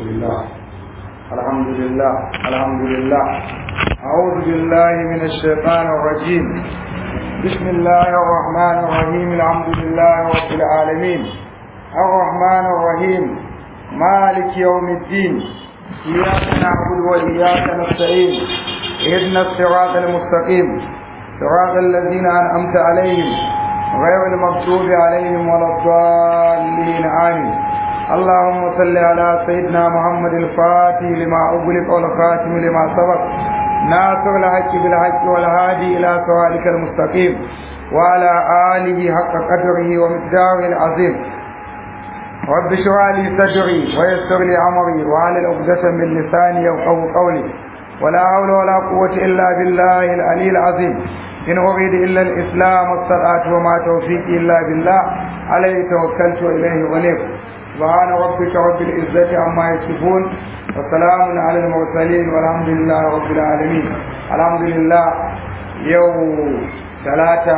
لله الحمد لله الحمد لله أعوذ بالله من الشيطان الرجيم بسم الله الرحمن الرحيم الحمد لله رب العالمين الرحمن الرحيم مالك يوم الدين إياك نعبد وإياك نستعين اهدنا الصراط المستقيم صراط الذين أنعمت عليهم غير المغضوب عليهم ولا الضالين آمين اللهم صل على سيدنا محمد الفاتح لما أغلق والخاتم لما سبق ناصر الحق بالحق والهادي إلى صراطك المستقيم وعلى آله حق قدره ومقداره العظيم رب اشرح لي صدري ويسر لي أمري وعلى عقدة من لساني يفقهوا قولي ولا حول ولا قوة إلا بالله العلي العظيم إن أريد إلا الإسلام والصلاة وما توفيقي إلا بالله عليه توكلت وإليه ونيب سبحان ربك رب العزة عما يصفون وسلام على المرسلين والحمد لله رب العالمين الحمد لله يوم ثلاثة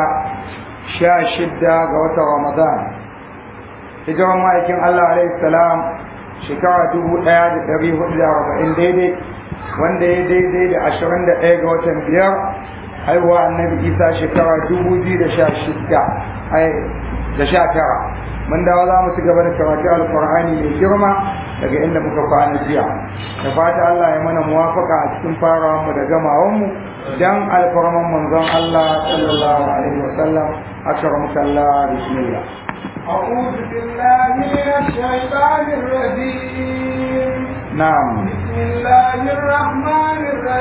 شاشدة قوة رمضان hijiran ma'aikin Allah alaihi salam shekara dubu ɗaya da ɗari hudu da arba'in daidai wanda ya daidai da ashirin da ɗaya ga watan biyar haihuwa annabi isa shekara dubu biyu da sha shida da sha tara mun dawo za mu ci gaba da karatu alkur'ani mai girma daga inda muka kwana jiya da fata Allah ya mana muwafaka a cikin farawan mu da gamawan mu dan alfarman manzon Allah sallallahu alaihi wasallam akramuka Allah bismillah أعوذ بالله من الشيطان الرجيم نعم بسم الله الرحمن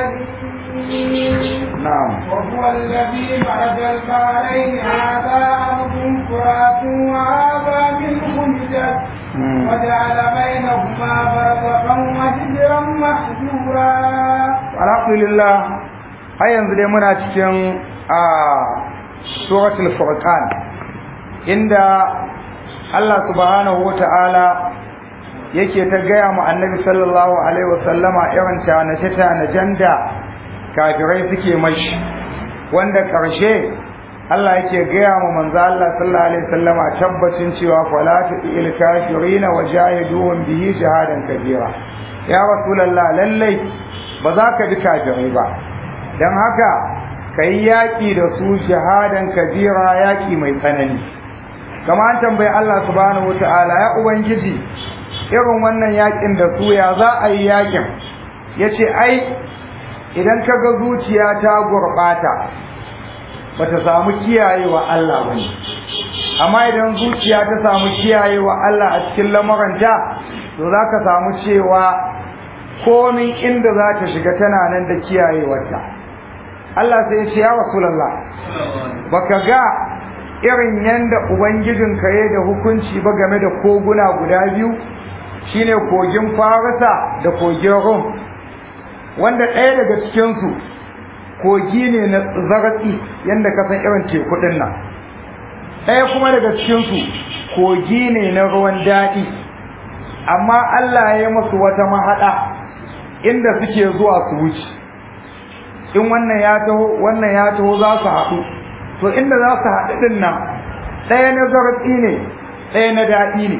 الرحيم نعم وهو الذي مرج البحرين هذا أرض فرات وهذا منه مجد مم. وجعل بينهما برزخا وحجرا محجورا alhamdulillah har yanzu dai muna cikin a suratul furqan inda Allah subhanahu wata'ala yake ta gaya mu annabi sallallahu alaihi wasallama irin tanace tanacen da kafirai suke mashi wanda karshe Allah yake gaya mu manzo Allah sallallahu alaihi wasallama tabbacin cewa fala tu'il kafirina wajahiduhum bihi shahadan kabira ya rasulullah lallai ba za ka bi kafirai ba don haka ka yi yaƙi da su shahadan kabira yaƙi mai tsanani kama an tambayi Allah subhanahu wata'ala ya ubangiji irin wannan yaƙin da su ya za a yi yaƙin ya ce ai idan ka ga zuciya ta gurɓata ba ta samu kiyayewa Allah ba ne amma idan zuciya ta samu kiyayewa Allah a cikin lamuranta to za ka samu cewa komin inda za ta shiga tana nan da kiyayewarta Allah sai ya ce ya Rasulullah baka ga irin yanda ubangijinka ya da hukunci ba game da koguna guda biyu shine kogin Farisa da kogin Rum wanda ɗaya daga cikinsu kogi ne na zaratsi yanda ka san irin teku ɗin nan ɗaya kuma daga cikinsu kogi ne na ruwan daɗi amma Allah ya yi musu wata mahaɗa inda suke zuwa su wuce in wannan ya taho wannan ya taho za su haɗu to inda za su haɗu ɗin nan ɗaya na zarafi ne ɗaya na daɗi ne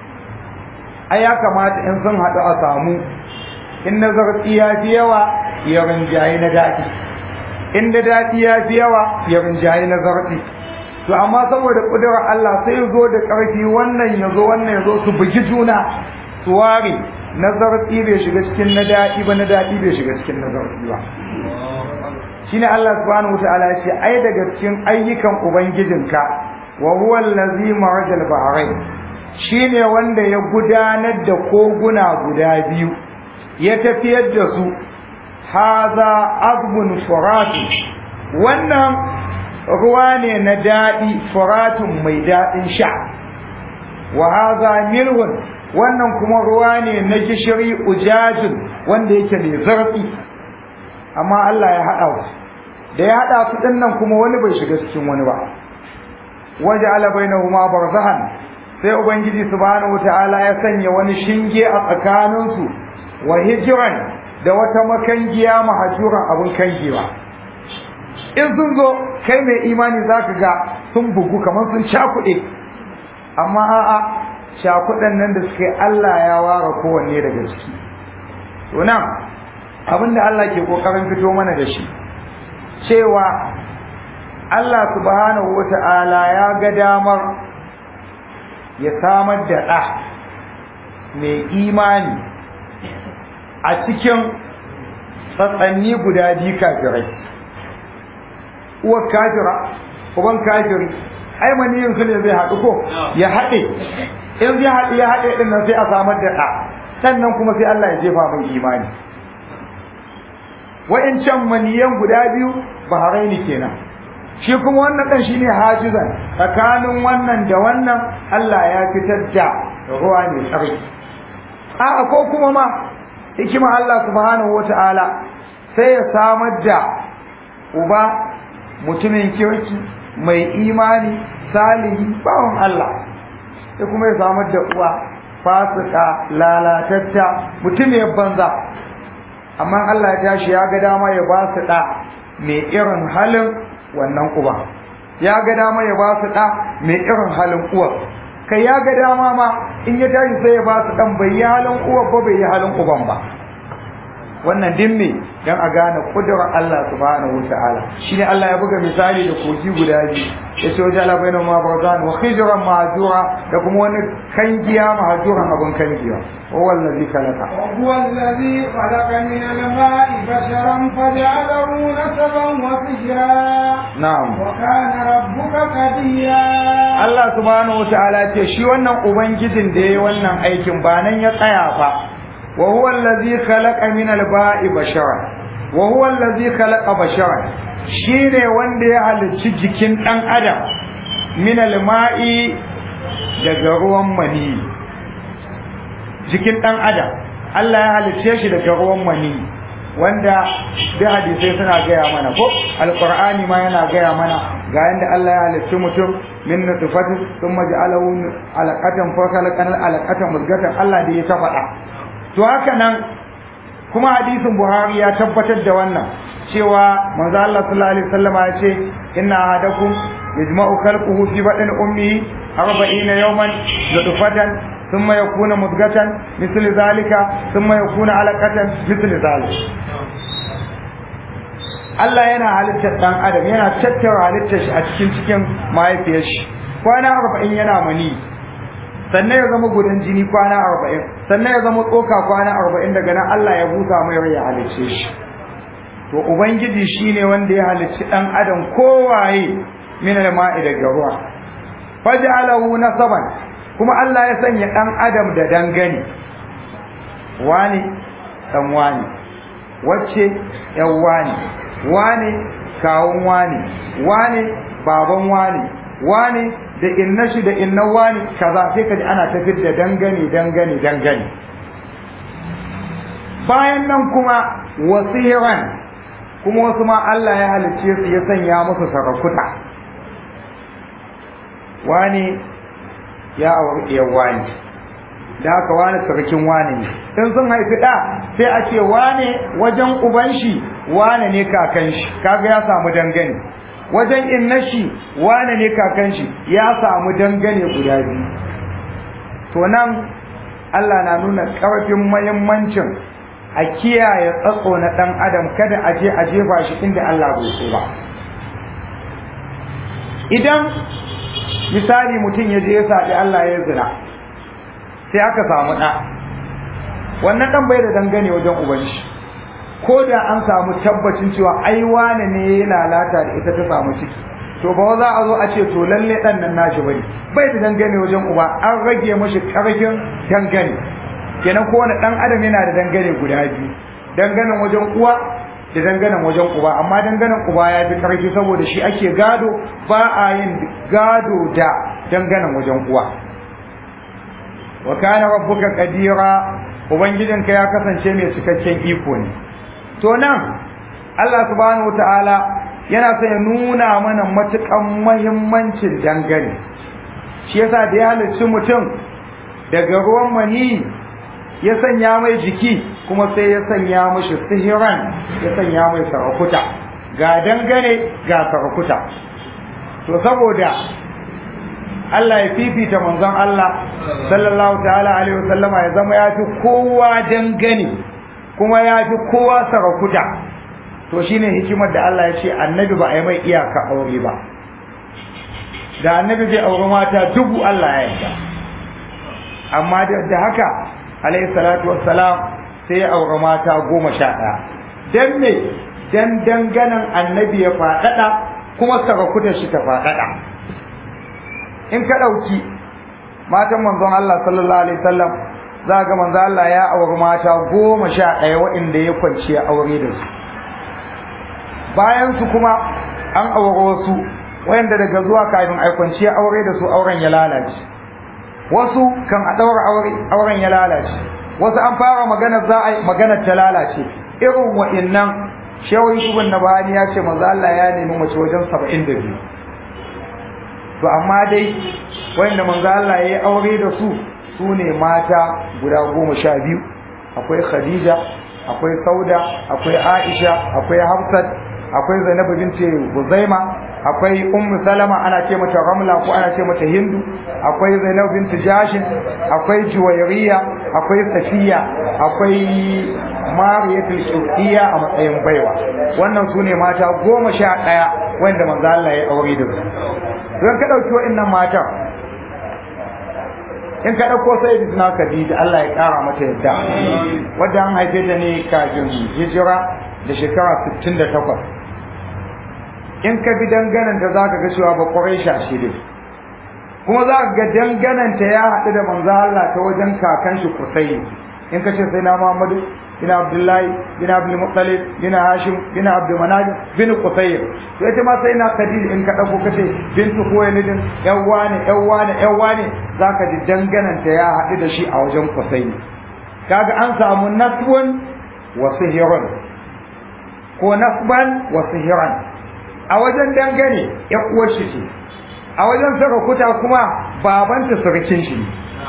ai ya kamata in sun haɗu a samu in na zarafi ya fi yawa ya rinjaye na daɗi in da daɗi ya fi yawa ya rinjaye na zarafi to amma saboda ƙudurar Allah sai ya zo da ƙarfi wannan ya zo wannan ya zo su bugi juna su ware nazarci bai shiga cikin na daɗi ba na daɗi bai shiga cikin nazarci ba shine Allah subhanahu wataala ya ce ai daga cikin ayyukan ubangijinka wa huwa allazi marajal bahrain shine wanda ya gudanar da koguna guda biyu ya tafiyar da su haza azbun furatu wannan ruwa ne na daɗi furatun mai daɗin sha wa haza milhun wannan kuma ruwa ne na gishiri ujajin wanda yake mai zarfi amma Allah ya haɗa su da ya haɗa su ɗin nan kuma wani bai shiga cikin wani ba waje ala bainahuma barzahan sai ubangiji subhanahu wataala ya sanya wani shinge a tsakaninsu wa hijran da wata makangiya mahajuran abun kangewa in sun zo kai mai imani zaka ga sun bugu kamar sun cakuɗe amma a'a shakudan nan da suke Allah ya ware kowanne daga ciki to nan abinda Allah ke kokarin fito mana da shi cewa Allah subhanahu wata'ala ya ga damar ya samar da ɗa mai imani a cikin tsatsanni guda biyu kafirai uwar kafira uban kafiri ai maniyin su ne zai haɗu ko ya haɗe in zai haɗe ya haɗe ɗin nan sai a samar da ɗa sannan kuma sai Allah ya jefa mai imani wa'incan maniyan guda biyu baharaini kenan shi kuma wannan ɗan shine hajizan tsakanin wannan da wannan Allah ya fitar da ruwa mai tsarki a'a ko kuma ma hikima Allah subhanahu wata'ala sai ya samar da uba mutumin kirki mai imani salihi bawan Allah sai kuma ya samar da uwa fasika lalatatta mutumiyar banza amma Allah ya tashi ya ga dama ya ba su ɗa mai irin halin wannan uba ya ga dama ya ba su ɗa mai irin halin uwa kai ya ga dama ma in ya tashi sai ya ba su ɗan bai yi halin uwa ba bai yi halin uban ba wannan din me dan a gane kudurar Allah subhanahu wataala shine Allah ya buga misali da kogi guda biyu yace wajen Allah bainu ma barzan wa khijran mahjura da kuma wani kangiya mahjuran abun kangiya huwa allazi khalaqa وهو الذي خلق من الماء بشرا فجعله نسبا وسجرا na'am وكان ربك قديرا Allah subhanahu wataala ce shi wannan ubangijin da yayi wannan aikin ba nan ya tsaya fa wa huwa allazi khalaqa min al-ba'i bashara wa huwa allazi khalaqa bashara shine wanda ya halicci jikin dan adam min al-ma'i daga ruwan mani jikin dan adam Allah ya halicce shi daga ruwan mani wanda da hadisai suna gaya mana ko alqur'ani ma yana gaya mana ga yanda Allah ya halicci mutum min nutfatin thumma ja'alahu alaqatan fa khalaqana alaqatan mudghatan Allah da ya ta faɗa to haka nan kuma hadisin Buhari ya tabbatar da wannan cewa manzo Allah sallallahu alaihi wasallam ya ce inna ahadakum yajma'u khalquhu fi batni ummihi 40 yawman nutfatan thumma yakuna mudghatan misl zalika thumma yakuna alaqatan misl zalika Allah yana halittar dan adam yana tattara halittar shi a cikin cikin mahaifiyar shi kwana 40 yana mani sannan ya zama gudan jini kwana arba'in sannan ya zama tsoka kwana arba'in daga nan Allah ya busa mai rai ya halicce shi to ubangiji shine wanda ya halicci dan adam kowaye min al-ma'i daga ruwa faj'alahu nasaban kuma Allah ya sanya dan adam da dangane wani dan wani wacce yan wani wani kawun wani wani baban wani wani da inna shi da inna wani kaza sai kaji ana tafiyar da dangane dangane dangane bayan nan kuma wasiran kuma wasu ma Allah ya halicce su ya sanya musu sarakuta wani ya auri iya wani da haka wani sarkin wani ne in sun haifi ɗa sai a ce wane wajen uban shi wane ne kakan shi kaga ya samu dangane wajen inna shi wane ne kakan shi ya samu dangane guda biyu to nan Allah na nuna ƙarfin mahimmancin a kiyaye tsatso na ɗan adam kada a je a jefa shi inda Allah bai so ba idan misali mutum ya je ya saɓi Allah ya zina sai aka samu ɗa wannan ɗan bai da dangane wajen uban shi ko da an samu tabbacin cewa ai wane ne ya lalata da ita ta samu ciki to ba za a zo a ce to lalle dan nan nashi bane bai da dangane wajen uba an rage mashi karfin dangane kenan kowane dan adam yana da dangane guda biyu danganen wajen uwa da danganen wajen uba amma danganen uba ya fi karfi saboda shi ake gado ba a yin gado da danganen wajen uwa wa kana rabbuka qadira ubangijinka ya kasance mai cikakken iko ne to nan Allah subhanahu wataala yana son ya nuna mana matukan muhimmancin dangane shi yasa da ya halicci mutum daga ruwan mani ya sanya mai jiki kuma sai ya sanya mashi sihiran ya sanya mai sarakuta ga dangane ga sarakuta to saboda Allah ya fifita manzon Allah sallallahu ta'ala alaihi wasallama ya zama ya fi kowa dangane kuma ya fi kowa sarakuta to shine hikimar da Allah ya ce annabi ba a yi mai iyaka aure ba da annabi zai aure mata dubu Allah ya yarda amma da haka alaihi salatu wassalam sai ya aure mata goma sha ɗaya dan me dan danganan annabi ya faɗaɗa kuma sarakutar shi ta faɗaɗa in ka ɗauki matan manzon Allah sallallahu alaihi wasallam za ga manzon Allah ya auri mata goma sha ɗaya waɗanda ya kwanci aure da su bayan su kuma an aure wasu waɗanda daga zuwa kafin a kwanci aure da su auren ya lalace wasu kan a ɗaura aure auren ya lalace wasu an fara magana za a yi magana ta lalace irin waɗannan shehu yusuf nabani ya ce manzo Allah ya nemi mace wajen 72 to amma dai wanda manzo Allah ya yi aure da su su ne mata guda goma sha biyu akwai Khadija akwai Sauda akwai Aisha akwai Hafsat akwai Zainabu binti Huzaima akwai Ummu Salama ana ce mata Ramla ko ana ce mata Hindu akwai Zainabu binti Jashin akwai Juwayriya akwai Safiya akwai Mariyatul Qibtiyya a matsayin baiwa wannan su ne mata goma sha ɗaya wanda manzo Allah ya aure da su don ka ɗauki wa'annan matan in ka ɗauko sai da suna Khadija Allah ya ƙara mata yadda wadda an haife ta ne kafin hijira da shekara 68 in ka bi dangananta za ka ga cewa ba ƙwarai shi ne kuma za ka ga dangananta ya haɗu da manzo Allah ta wajen kakan shi kusai in ka ce sai na Muhammadu bin Abdullahi bin Abdul Muttalib bin Hashim bin Abdul Manaf bin Qusayr to ita ma sai na Khadija in ka dauko kace bintu Khuwaylid yawwa ne yawwa ne yawwa ne zaka ji dangananta ya haɗu da shi a wajen Qusayr kaga an samu nasbun wa sihrun ko nasban wa sihran a wajen dangane ya uwar shi ce a wajen sarakuta kuma babanta surukin shi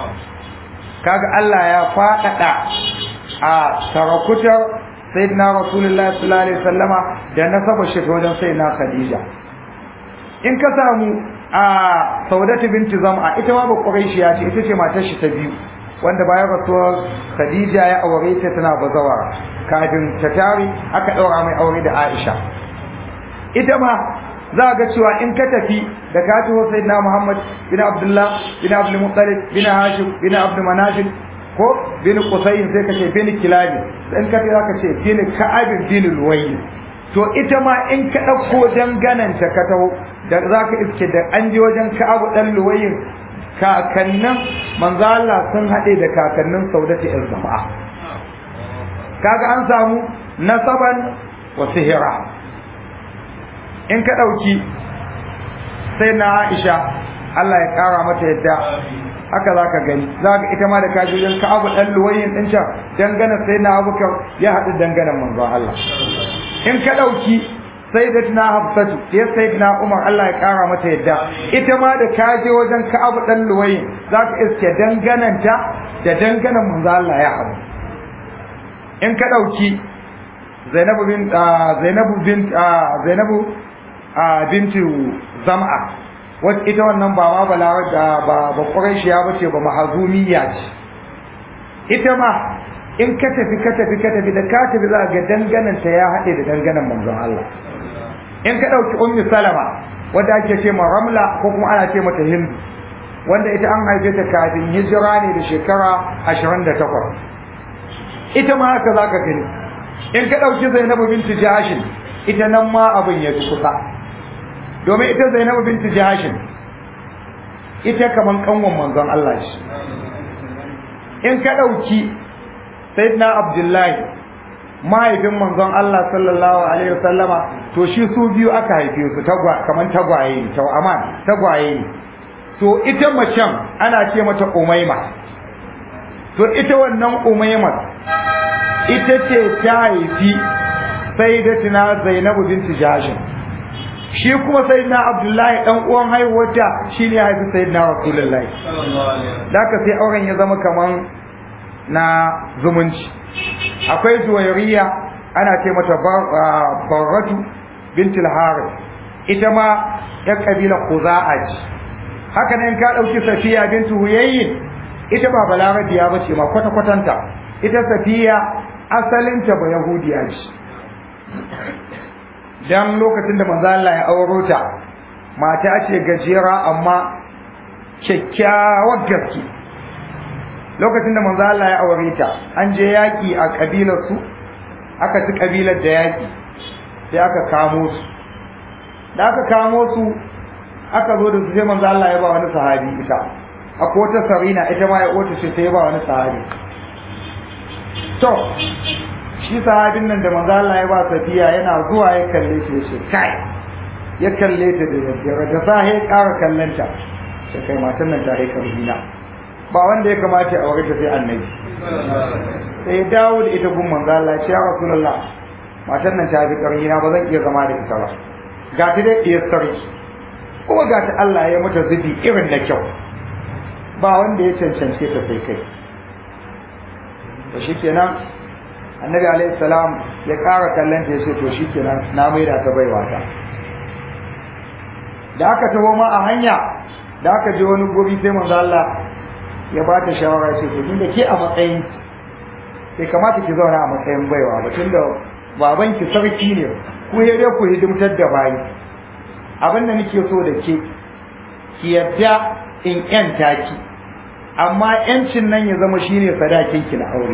kaga Allah ya faɗaɗa a sarakutar sayyidina rasulullah sallallahu alaihi wasallama da nasaba shi wajen sayyidina khadija in ka samu a saudatu binti zam'a ita ma ba quraishiya ce ita ce matar shi ta biyu wanda bayan rasuwar khadija ya aure ta tana bazawara kafin ta tare aka daura mai aure da aisha ita ma za ga cewa in ka tafi da ka taho sayyidina muhammad bin abdullah bin abdul muttalib bin hashim bin abdul manajib ko bin qusayn sai ka ce bin kilabi in ka za ka ce bin ka'ab bin luwayy to ita ma in ka dauko dangananta ka taho da za ka iske da an je wajen ka'ab dan luwayy kakannin manzo Allah sun hade da kakannin saudati el zama'a kaga an samu nasaban wa sihira in ka dauki sai na Aisha Allah ya kara mata yadda haka za ka gani za ka ita ma da kaji wajen ka'abu ɗan luwayin ɗin can dangana sai na abubakar ya haɗu danganan manzon Allah in ka ɗauki sai da tuna hafsatu ya sai na umar Allah ya ƙara mata yadda ita ma da kaje wajen ka'abu ɗan luwayin za ka iske dangananta da danganan manzon Allah ya haɗu in ka ɗauki zainabu bin zainabu bin zainabu bintu zam'a wata ita wannan ba ma balawar da ba ba ƙuraishiya ba ce ba mahazumiya ce ita ma in ka tafi ka tafi ka tafi da ka tafi za ga danganan ta ya haɗe da danganan manzon Allah in ka ɗauki ummi salama wadda ake ce ma ramla ko kuma ana ce mata hindu wanda ita an haife ta kafin hijira ne da shekara ashirin da takwas ita ma haka za ka gani in ka ɗauki zainabu bintu jashin ita nan ma abin ya fi kusa domin ita zainabu bintu jahashin ita kaman kanwan manzon Allah shi in ka ɗauki sayyidina abdullahi mahaifin manzon Allah sallallahu alaihi wasallama to shi su biyu aka haife su tagwa kaman tagwaye ne to aman tagwaye ne to ita macen ana ce mata umaima to ita wannan umaima ita ce ta haifi sayyidatina zainabu bintu jahashin shi kuma sayyidina abdullahi dan uwan haihuwarta shine ya haifi sayyidina rasulullahi daka sai auren ya zama kaman na zumunci akwai zuwairiya ana ce mata barratu bintul harith ita ma ya kabila khuza'a ce haka nan ka dauki safiya bintu huyayyin ita ba balarabiya bace ma kwata kwatanta ita safiya asalinta ba yahudiya ce dan lokacin da manzo Allah ya auro ta mata ce gajera amma kyakkyawar gaske lokacin da manzo Allah ya aure ta an je yaki a kabilar su aka ci kabilar da yaki sai aka kamo su da aka kamo su aka zo da su sai manzo Allah ya ba wani sahabi ita akwai wata sarina ita ma ya ota ce sai ya ba wani sahabi to shi sahabin nan da manzo Allah ya ba safiya yana zuwa ya kalle shi ya ce kai ya kalle ta da yaddara da sahi ya ƙara kallanta sai kai matan nan ta haikar zina ba wanda ya kamata ya aure ta sai annabi sai ya dawo da ita gun manzo Allah ya ce ya rasulullah matan nan ta fi ƙarfi na ba zan iya zama da ita ba ga ta dai ɗiyar sarki kuma ga ta Allah ya mata zubi irin da kyau ba wanda ya cancance ta sai kai to shikenan annabi alaihi salam ya ƙara kallon ta ya ce to shikenan na maida ta baiwa ta da aka taho ma a hanya da aka je wani gobi sai manzo Allah ya ba ta shawara ce to tunda ke a matsayin bai kamata ki zauna a matsayin baiwa ba tunda baban ki sarki ne ku ya dai ku hidimtar da bayi abin da nake so da ke ki yadda in yanta ki amma yancin nan ya zama shine sadakin ki na aure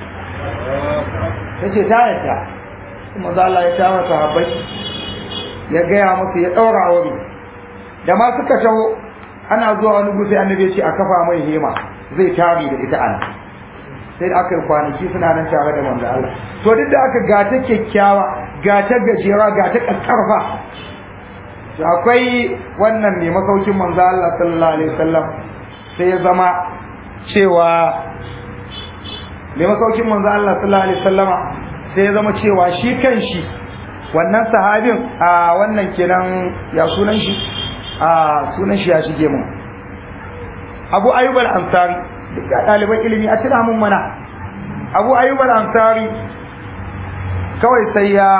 tace ta yadda kuma Allah ya tara sahabbai ya gaya musu ya daura aure da ma suka taho ana zuwa wani gusi annabi ya ce a kafa mai hema zai tare da ita ana sai aka yi kwanaki suna nan tare da manzo Allah to duk da aka gata kyakkyawa gata gajera gata kakkarfa to akwai wannan ne masaukin manzo Allah sallallahu alaihi wasallam sai ya zama cewa mai masaukin manzo Allah sallallahu alaihi wasallama sai ya zama cewa shi kanshi wannan sahabin a wannan kenan ya sunan shi a sunan shi ya shige mu Abu Ayyub al-Ansari duk ɗaliban ilimi a tuna mun mana Abu Ayyub al-Ansari kawai sai ya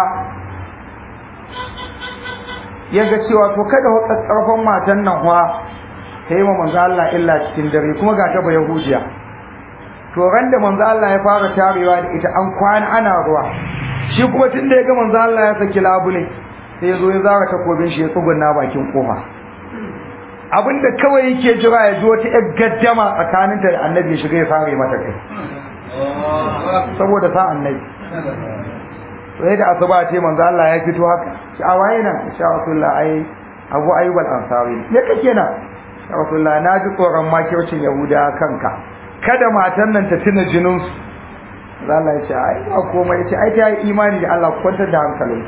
ya ga cewa to kada wa karfan matan nan wa ta yi ma manzo Allah illa cikin dare kuma ga ta ba Yahudiya to ran da manzo Allah ya fara tarewa da ita an kwana ana ruwa shi kuma tun da ya ga manzo Allah ya saki labule sai ya zo ya zara takobin shi ya tsugunna bakin kofa abinda kawai yake jira ya ji wata yar gaddama tsakaninta da annabi ya shiga ya fara mata kai saboda sa annabi sai da asuba ce manzo Allah ya fito haka shi a waye nan insha Allah ai Abu Ayyub al-Ansari me kake nan ya Rasulullah na ji tsoron makircin Yahuda kanka kada matan nan ta tuna jinin su Allah ya ce ai ba komai ya ce ai ta yi imani da Allah kwantar da hankalin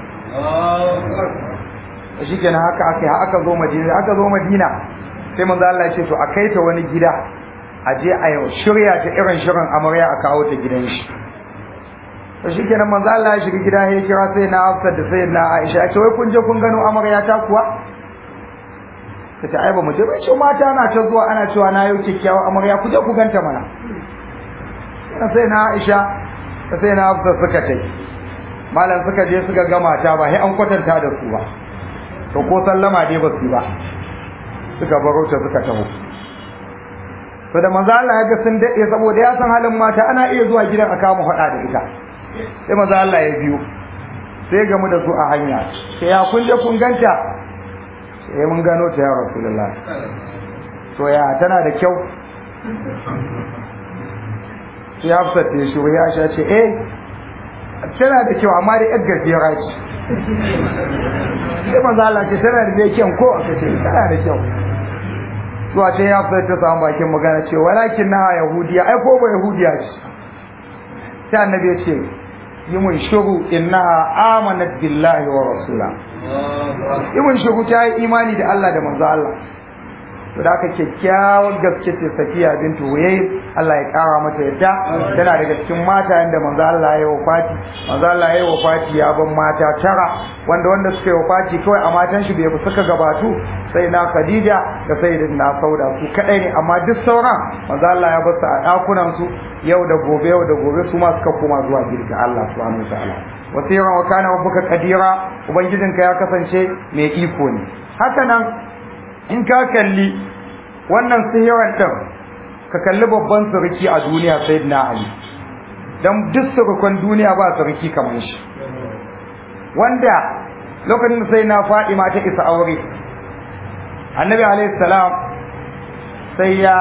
shi kenan haka aka yi aka zo Madina aka zo Madina sai manzo Allah ya ce to a kai ta wani gida a je a yau shirya ta irin shirin amarya a kawo ta gidan shi to shi kenan manzo Allah ya shiga gida ya kira sai na Hafsat da sai na Aisha ya ce wai kun je kun gano amarya ta kuwa kace ai ba mu je ba ce mata na ta zuwa ana cewa na yau kikkiawa amarya ku je ku ganta mana sai na Aisha da sai na Hafsat suka tai malam suka je suka ga mata ba sai an kwatanta da su ba to ko sallama dai ba su ba suka baro ta suka taho to da manzo Allah ya ga sun dade saboda ya san halin mata ana iya zuwa gidan a kama hada da ita sai manzo Allah ya biyo sai gamu da su a hanya sai ya kun je kun ganta sai mun gano ta ya rasulullah to ya tana da kyau sai Hafsat ta shi ya sha ce eh tana da kyau amma da yar gajera ce sai manzo Allah ce tana da kyan ko aka ce tana da kyau zuwa ce ya fita ta samu bakin magana ce walakin na yahudiya ai ko ba yahudiya ce sai annabi ya ce yi mun shuru innaha amanat billahi wa rasula yi mun shuru ta yi imani da Allah da manzo Allah to da aka kyakkyawar gaske ce safiya bintu huyay Allah ya kara mata yadda tana daga cikin mata yanda manzo Allah ya wafati manzo Allah ya wafati ya ban mata tara wanda wanda suka yi wafati kawai a matan shi bai suka gabatu sai na Khadija da sai da na Sauda su kadai ne amma duk sauran manzo Allah ya bar su a dakunan su yau da gobe yau da gobe su ma suka koma zuwa girka Allah subhanahu wataala wasiran wa kana rabbuka qadira ubangijinka ya kasance mai iko ne haka nan in ka kalli wannan sihiran din ka kalli babban sarki a duniya sayyidina ali dan duk surukan duniya ba sarki kamar shi wanda lokacin da sai na Fadima ta isa aure annabi alaihi salam sai ya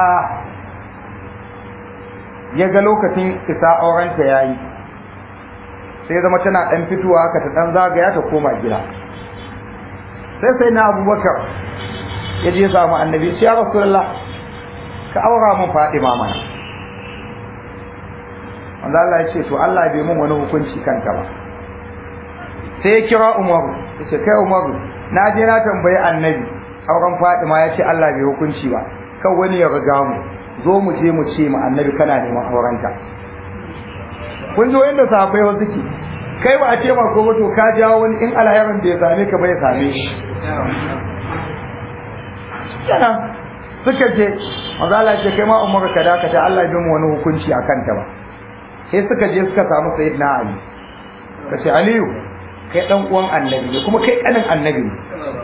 ya ga lokacin isa aurenta yayi sai zama tana dan fitowa haka ta dan zagaya ta koma gida sai sai na abubakar ya je samu annabi ya rasulullah ka aura mun Fadima mana wanda Allah ya ce to Allah bai mun wani hukunci kanka ba sai ya kira Umaru ya ce kai Umaru na je na tambayi annabi auren Fadima ya ce Allah bai hukunci ba kan wani ya riga mu zo mu je mu ce mu annabi kana neman aurenta kun ji wanda sahabbai wasu ke kai ba a ce ma ko to ka jawo wani in alherin da ya same ka bai same shi kenan suka je manzo Allah ce kai ma Umaru ka dakata Allah bai mu wani hukunci akan ta ba sai suka je suka samu sayyidina Ali kace Aliyu kai dan uwan annabi ne kuma kai kanin annabi ne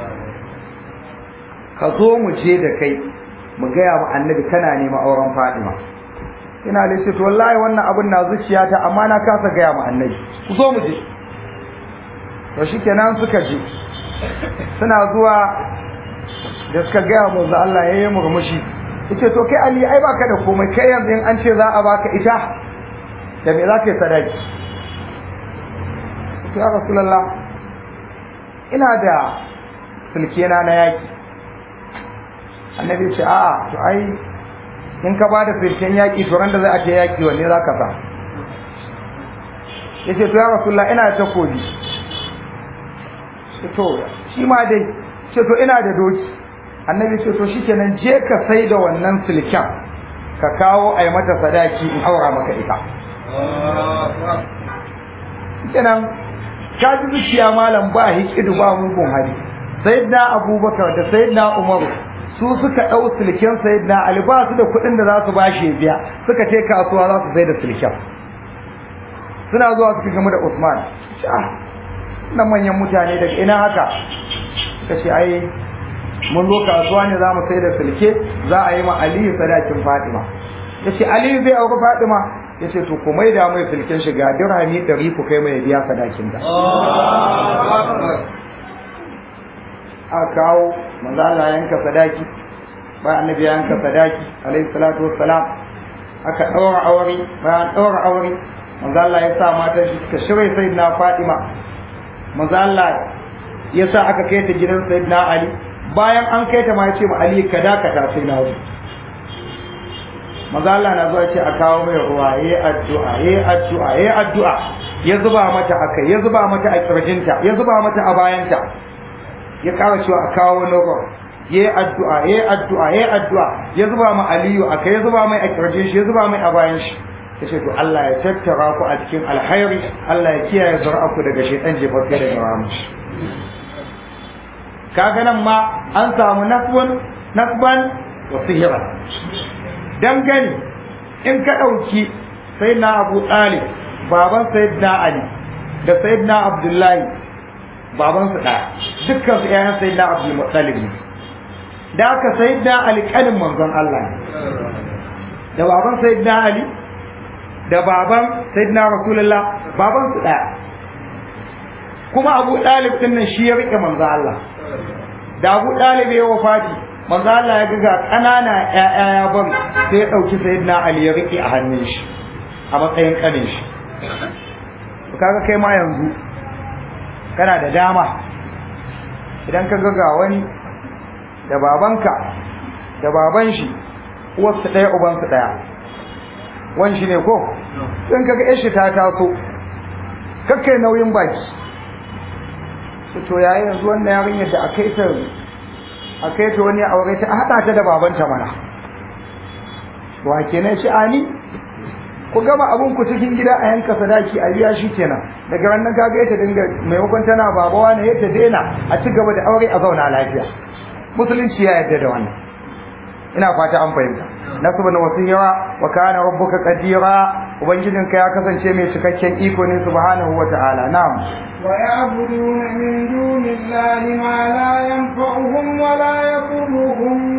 ka zo mu je da kai mu gaya wa annabi kana neman auren Fatima ina da shi to wallahi wannan abun na zuciyata amma na kasa gaya ma annabi ku zo mu je to shikenan suka je suna zuwa da suka gaya mu za Allah yayi murmushi yace to kai Ali ai baka da komai kai yanzu in an ce za a baka ita da me za ka yi sadaki ya rasulullah ina da sulkena na yaki annabi ce a'a to ai in ka bada sulken yaki to ran da za a ce yaki wanne za ka sa yace to ya rasulullah ina da takobi to shi ma dai ce to ina da doki annabi ce to shikenan je ka sai da wannan sulken ka kawo ai mata sadaki in aura maka ita kenan ka ji zuciya malam ba hikidu ba mugun hali sayyidina abubakar da sayyidina umar su suka dau silken sayyidina ali ba su da kuɗin da za su bashi biya suka ce kasuwa za su sai da silken suna zuwa suka gamu da usman na manyan mutane daga ina haka suka ce ai mun zo kasuwa ne za mu sai da silke za a yi ma aliyu sadakin fatima ya ce aliyu zai auri fatima ya ce to ku mai da mai filkin shiga dirhami ɗari ku kai mai biya sadakin da a kawo manzo Allah yanka sadaki bayan annabi ya yanka sadaki alaihi salatu wassalam aka ɗaura aure bayan ɗaura aure manzo Allah ya sa matan shi suka shirya sayyidina Fatima manzo Allah ya sa aka kai ta gidan sayyidina Ali bayan an kai ta ma ya ce ma Ali ka dakata sai na wuce maza Allah na zuwa ce a kawo mai ruwa yayi addu'a yayi addu'a yayi addu'a ya zuba mata akai ya zuba mata a kirjinta ya zuba mata a bayanta ya kara cewa a kawo wani ruwa yayi addu'a yayi addu'a yayi addu'a ya zuba ma Aliyu akai ya zuba mai a kirjin shi ya zuba mai a bayan shi yace to Allah ya tattara ku a cikin alkhairi Allah ya kiyaye zuri'arku daga shaytan jefaffe daga ramu kaga nan ma an samu nasbun nasban wa sihira dangane in ka ɗauki sai na abu ɗalib baban sayyidina ali da sayyidina abdullahi baban su ɗaya dukkan su ƴaƴan sayyidina abdul muttalib ne da aka sayyidina ali kanin manzon Allah ne da baban sayyidina ali da baban sayyidina rasulullah baban su ɗaya kuma abu ɗalib ɗin nan shi ya riƙe manzon Allah da abu ɗalib ya wafati manzo Allah ya ga ƙanana ƴaƴa ya bari sai ya ɗauki sayyidina Ali ya riƙe a hannun shi a matsayin ƙanin shi to kaga kai ma yanzu kana da dama idan ka ga wani da babanka da baban shi uwarsu ɗaya ubansu ɗaya wan shi ne ko in kaga ƴar shi ta taso kakkai nauyin baki to yayi yanzu wannan yarinyar da akai ta a kai ta wani aure ta haɗa ta da babanta mana wa kenan shi ani ku gama abun ku cikin gida a yanka sadaki a biya shi kenan daga wannan kaga ita dinga maimakon tana babawa ne ta daina a ci gaba da aure a zauna lafiya musulunci ya yarda da wannan ina fata an fahimta nasu na wasiyara wa kana rabbuka qadira ubangijinka ya kasance mai cikakken iko ne subhanahu wa ta'ala na'am ويعبدون من دون الله ما لا ينفعهم ولا يضرهم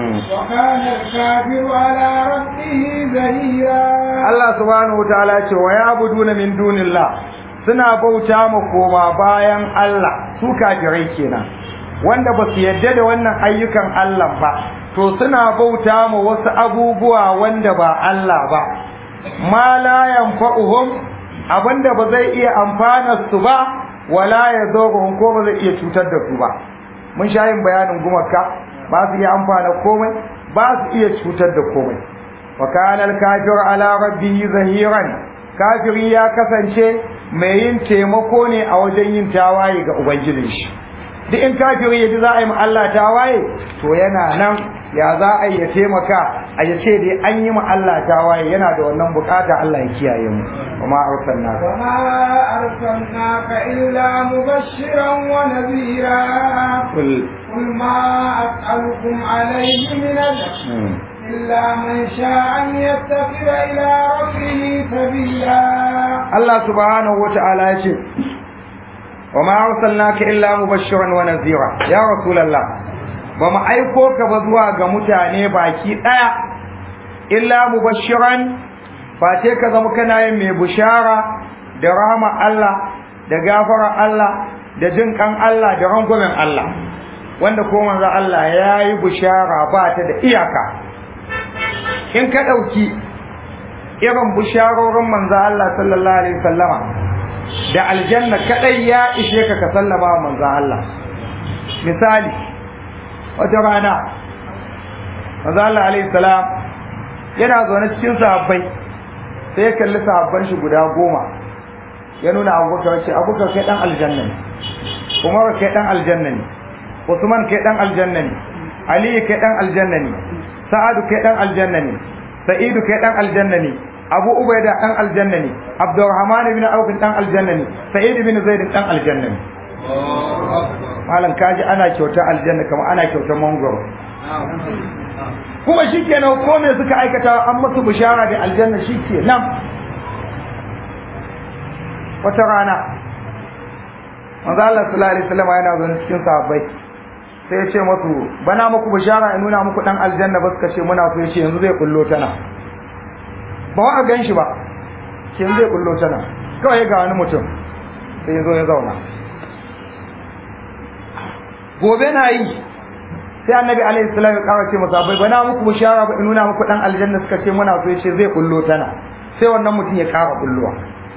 وكان الكافر على ربه ظهيرا Allah subhanahu wataala ya ce wa ya'buduna min dunillah suna bauta ma koma bayan Allah su kafirai kenan wanda ba su yadda da wannan ayyukan Allah ba to suna bauta ma wasu abubuwa wanda ba Allah ba ma la yanfa'uhum abinda ba zai iya amfana su ba wala yadurruhum ko ba zai iya cutar da su ba mun sha yin bayanin gumaka ba su iya amfana komai ba su iya cutar da komai wa kana al-kafir ala rabbihi zahiran kafiri ya kasance mai yin taimako ne a wajen yin tawaye ga ubangijin shi duk in kafiri yaji za a yi ma Allah tawaye to yana nan ya za a yi ya taimaka a ya ce dai an yi ma Allah tawaye yana da wannan bukata Allah ya kiyaye mu kuma arsalna وما أرسلناك إلا مبشرا ونذيرا kul قل ما أسألكم عليه من أجر إلا من شاء أن يتخذ إلى ربه سبيلا Allah subhanahu wa ta'ala ya ce wa ma arsalnaka illa mubashiran wa nazira ya rasulullah ba mu aiko ka ba zuwa ga mutane baki daya illa mubashiran ba sai ka zama kana yin mai bushara da rahama Allah da gafara Allah da jin kan Allah da rangwamen Allah wanda ko manzo Allah yayi bushara ba ta da iyaka in ka dauki irin bisharorin manzo Allah sallallahu alaihi wasallama da aljanna kadai ya ishe ka ka sallama wa manzo Allah misali wata rana manzo Allah alaihi salam yana zaune cikin sahabbai sai ya kalli sahabban shi guda goma ya nuna abubakar ce abubakar kai dan aljanna ne umar kai dan aljanna ne usman kai dan aljanna ne ali kai dan aljanna ne sa'adu kai dan aljanna ne sa'idu kai dan aljanna ne abu ubaida dan aljanna ne abdurrahman ibn auf dan aljanna ne sa'id ibn zaid dan aljanna ne malam kaji ana kyauta aljanna kamar ana kyauta mangoro kuma shikenan ko me suka aikata an musu bishara da aljanna shikenan wata rana manzo Allah sallallahu alaihi wasallam yana zaune cikin sahabbai sai ya ce musu bana muku bishara in nuna muku dan aljanna ba suka ce muna so ya ce yanzu zai kullo tana ba wa a gan shi ba ke zai kullo tana kawai ga wani mutum sai ya zo ya zauna gobe na yi sai annabi alaihi salam ya kawo ce masa bai bana muku bishara ba in nuna muku dan aljanna suka ce muna so ya ce zai kullo tana sai wannan mutum ya kara kulluwa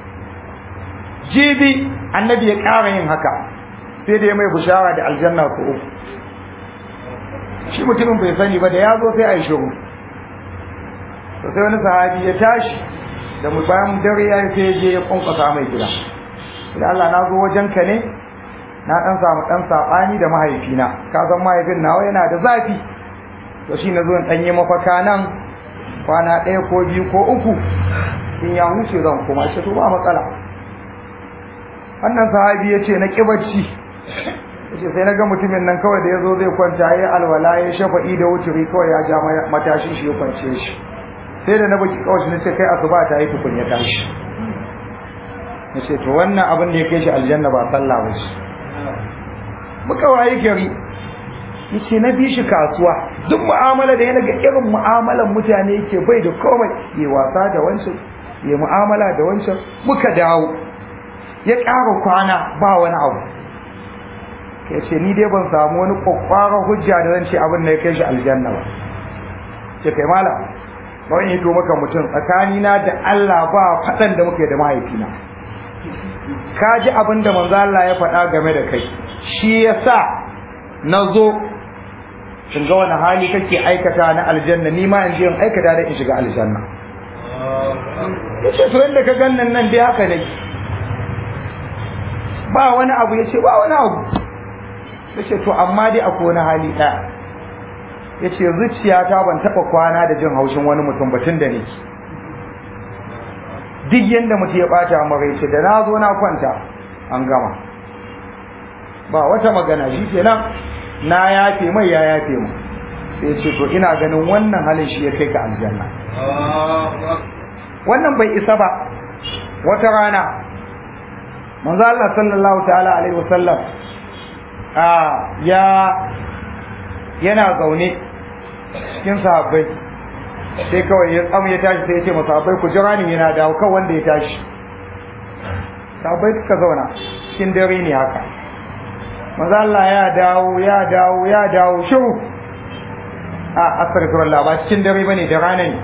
jibi annabi ya kara yin haka sai da ya mai bishara da aljanna ko uku shi mutumin bai sani ba da ya zo sai a yi shiru to sai wani sahabi ya tashi da mu bayan dare ya yi sai je ya kwankwasa mai gida da Allah na zo wajen ka ne na dan samu dan sabani da mahaifina ka san mahaifin nawa yana da zafi to shi na zo in dan yi mafaka nan kwana ɗaya ko biyu ko uku in ya huce zan koma shi to ba matsala wannan sahabi ya ce na kibarci yace sai na ga mutumin nan kawai da ya zo zai kwanta ya alwala ya shafa'i da wuturi kawai ya ja matashin shi ya kwance shi sai da na baki kawai shi nace kai asuba ta yi tukun ya tashi nace to wannan abin da ya kai shi aljanna ba sallah ba shi muka waye gari yace na bi shi kasuwa duk mu'amala da yana ga irin mu'amalan mutane yake bai da komai ya wasa da wancan ya mu'amala da wancan muka dawo ya ƙara kwana ba wani abu ya ce ni dai ban samu wani kwakwaran hujja da zan ce abin da ya kai shi aljanna ba ce kai mala bawai hito maka mutum tsakanina da Allah ba faɗan da muke da mahaifina ka ji abin da manzo Allah ya faɗa game da kai shi yasa na zo in ga wani hali kake aikata na aljanna ni ma in je in aikata da in shiga aljanna yace to inda ka gannan nan dai haka ne ba wani abu yace ba wani abu yace to amma dai akwai wani hali ɗaya yace zuciyata ban taɓa kwana da jin haushin wani mutum batun da nake duk yanda mutum ya ɓata mara yace da na zo na kwanta an gama ba wata magana shi kenan na yafe mai ya yafe mu sai ce to ina ganin wannan halin shi ya kai ka aljanna wannan bai isa ba wata rana manzo Allah sallallahu ta'ala alaihi wasallam a ya yana zaune cikin sahabbai sai kawai ya tsamu ya tashi sai ya ce masa sahabbai ku jira ni yana dawo kan wanda ya tashi sahabbai suka zauna cikin dare ne haka maza Allah ya dawo ya dawo ya dawo shiru a astaghfirullah ba cikin dare bane da rana ne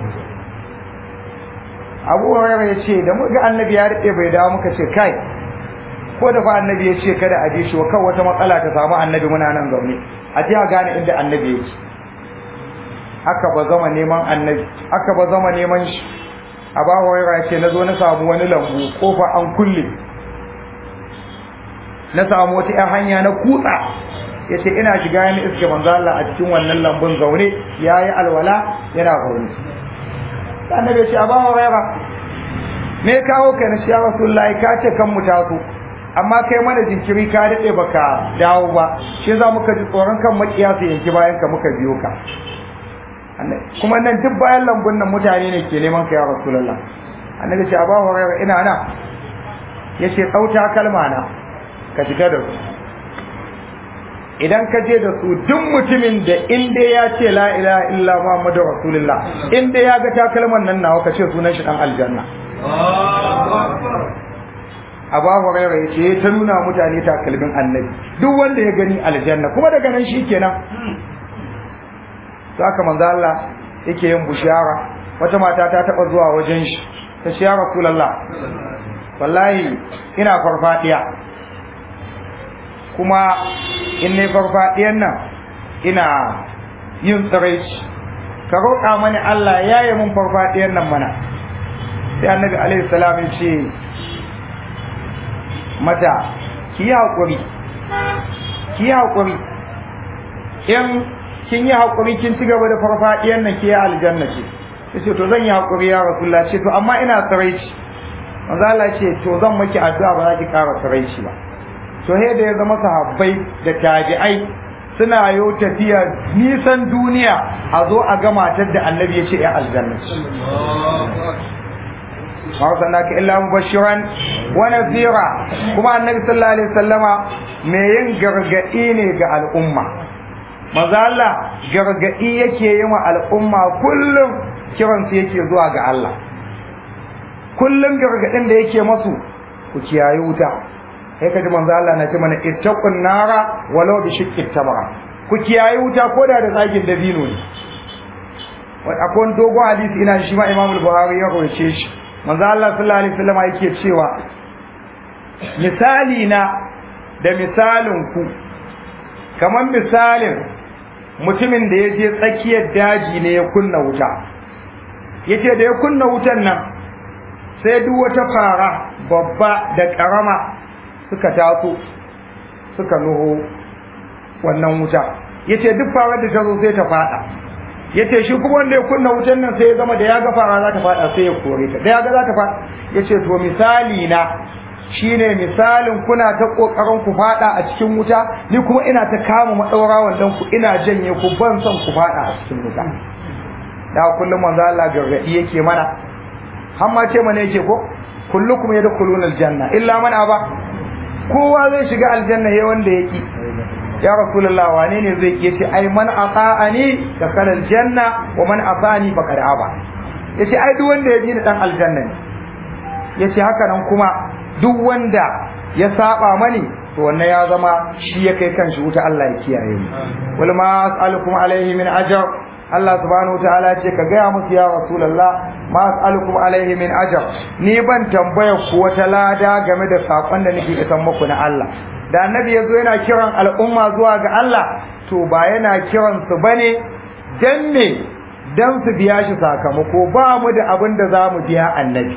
Abu Hurairah ya ce da muka annabi ya rike bai dawo muka ce kai ko da fa annabi ya ce kada a je shi kan wata matsala ta samu annabi muna nan zaune a je a gane inda annabi yake aka ba zama neman annabi aka ba zama neman shi Abu Hurairah ya ce na zo na samu wani lambu kofa an kulle na samu wata ‘yan hanya na kutsa ya ce ina shiga yana iske manzo Allah a cikin wannan lambun zaune ya yi alwala yana zaune annabi ya ce a bawa rayra me kawo ka na shiya rasulullahi ka ce kan mu taso amma kai mana jinkiri ka daɗe baka dawo ba shi za muka ji tsoron kan makiya su yanki bayan ka muka biyo ka kuma nan duk bayan lambun nan mutane ne ke neman ka ya rasulullah annabi ce a bawa rayra ina na yace tsauta kalma na ka shiga da su idan ka je da su duk mutumin da inda ya ce la ilaha illa muhammadu rasulullah inda ya ga takalman nan nawa ka ce sunan shi dan aljanna Abu Hurairah ya ce ta nuna mutane takalmin annabi duk wanda ya gani aljanna kuma daga nan shikenan saka manzo Allah yake yin bushara wata mata ta taba zuwa wajen shi ta ce ya rasulullah wallahi ina farfadiya kuma in ne farfadiyan nan ina yin tsiraici ka roƙa mani Allah ya yi mun farfadiyan nan mana sai annabi alaihi salam ya ce mata ki yi haƙuri ki yi haƙuri in kin yi haƙuri kin ci gaba da farfadiyan nan ki yi aljanna ce ya ce to zan yi haƙuri ya rasulullah ce to amma ina tsiraici manzo Allah ce to zan maki addu'a ba za ki ƙara tsiraici ba to da ya zama sahabbai da tabi'ai suna yo tafiya nisan duniya a zo a ga matar da annabi ya ce ya aljanna ma sanaka illa mubashiran wa nadhira kuma annabi sallallahu alaihi wasallama me yin gargadi ne ga al'umma maza Allah gargadi yake yi wa al'umma kullum kiransu yake zuwa ga Allah kullum gargadin da yake masu ku kiyaye wuta sai ka ji manzo Allah na ce mana ittaqun nara walau bi shiqqi tamra ku kiyaye wuta ko da da tsagin dabino ne wani akwai dogo hadisi ina shi ma Imam Buhari ya rawace shi manzo Allah sallallahu alaihi wasallam yake cewa misali na da misalin ku kamar misalin mutumin da ya je tsakiyar daji ne ya kunna wuta yace da ya kunna wutan nan sai duk wata fara babba da karama suka taso suka nuho wannan wuta yace duk farar da ta zo sai ta fada yace shi kuma wanda ya kunna wutan nan sai ya zama da ya ga fara za ta fada sai ya kore ta da ya ga za ta fada yace to misali na shine misalin kuna ta kokarin ku fada a cikin wuta ni kuma ina ta kama madaura wannan ku ina janye ku ban son ku fada a cikin wuta da kullum manzo Allah gargadi yake mana har ma ce mana yake ko kullukum yadkhuluna aljanna illa man aba kowa zai shiga aljanna he wanda yake ya rasulullah wane ne zai ke ce ai man ata'ani dakhala aljanna wa man ata'ani faqad aba yace ai duk wanda ya ji dan aljanna ne yace haka nan kuma duk wanda ya saba mani to wannan ya zama shi ya kai kanshi wuta Allah ya kiyaye mu wal ma as'alukum alaihi min ajr Allah subhanahu wataala ce ka gaya musu ya rasulullah ma as'alukum alaihi min ajr ni ban tambaya ku wata lada game da sakon da nake isan muku na Allah da annabi yazo yana kiran al'umma zuwa ga Allah to ba yana kiran su bane dan me dan su biya shi sakamako ba mu da abin da za mu biya annabi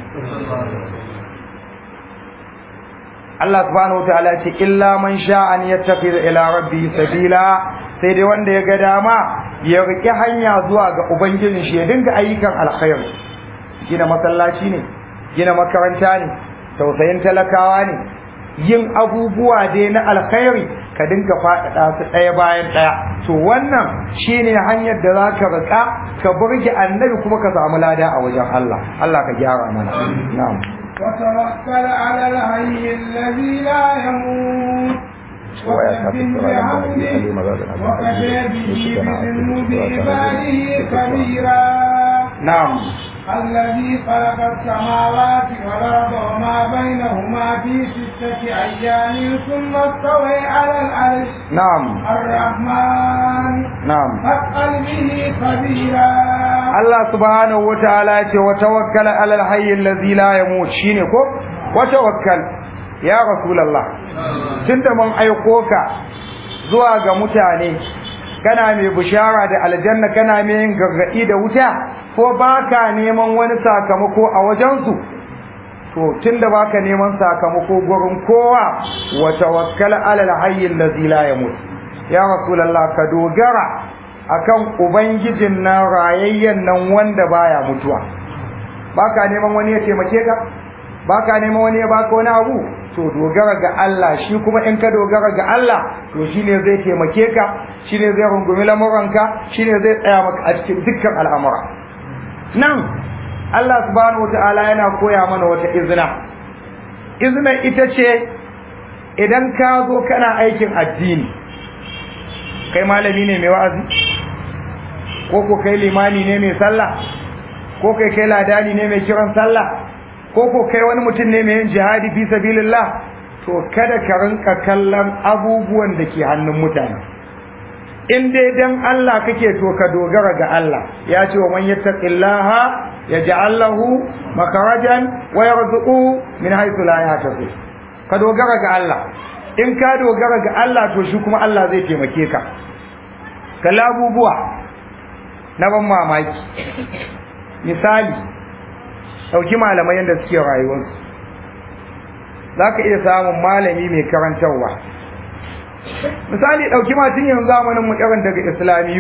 Allah subhanahu wataala ce illa man sha'a an yattakhid ila rabbi sabila sai dai wanda ya ga dama ya rike hanya zuwa ga ubangijin shi ya dinga ayyukan alkhairi gina masallaci ne gina makaranta ne tausayin talakawa ne yin abubuwa dai na alkhairi ka dinga faɗaɗa su ɗaya bayan ɗaya to wannan shine hanyar da za ka rika ka burge annabi kuma ka samu lada a wajen Allah Allah ka gyara mana na'am وتوكل على الحي الذي لا يموت وسبح بحمده وكفى به بذنوب عباده خبيرا نعم الذي خلق السماوات والأرض وما بينهما في ستة أيام ثم استوى على العرش نعم الرحمن نعم فاسأل به خبيرا Allah subhanahu wa ta'ala ya ce wa tawakkala alal hayy allazi la yamut shine ko wa tawakkal ya rasulullah tunda mun aiko ka zuwa ga mutane kana mai bishara da aljanna kana mai yin gargadi da wuta ko baka neman wani sakamako a wajensu to tunda baka neman sakamako gurin kowa wa tawakkal alal hayy allazi la yamut ya rasulullah ka dogara akan ubangijin nan rayayyen nan wanda baya mutuwa baka neman wani ya taimake ka baka neman wani ya baka wani abu to dogara ga Allah shi kuma in ka dogara ga Allah to shine zai taimake ka shine zai rungumi lamuranka shine zai tsaya maka a cikin dukkan al'amura nan Allah subhanahu wataala yana koya mana wata izina izina ita ce idan ka zo kana aikin addini kai malami ne mai wa'azi ko ko kai limani ne mai sallah ko kai kai ladani ne mai kiran sallah ko ko kai wani mutum ne mai yin jihadi fi sabilillah to kada ka rinka kallon abubuwan da ke hannun mutane in dai dan Allah kake to ka dogara ga Allah ya ce wa man yattaqillaha yaj'al lahu makarajan wa yarzuqu min haythu la yahtasib ka dogara ga Allah in ka dogara ga Allah to shi kuma Allah zai taimake ka kalla abubuwa na ban mamaki misali ɗauki malamai yadda suke rayuwarsu za ka iya samun malami mai karantarwa misali ɗauki matan yanzu zamanin mu irin daga islamiyu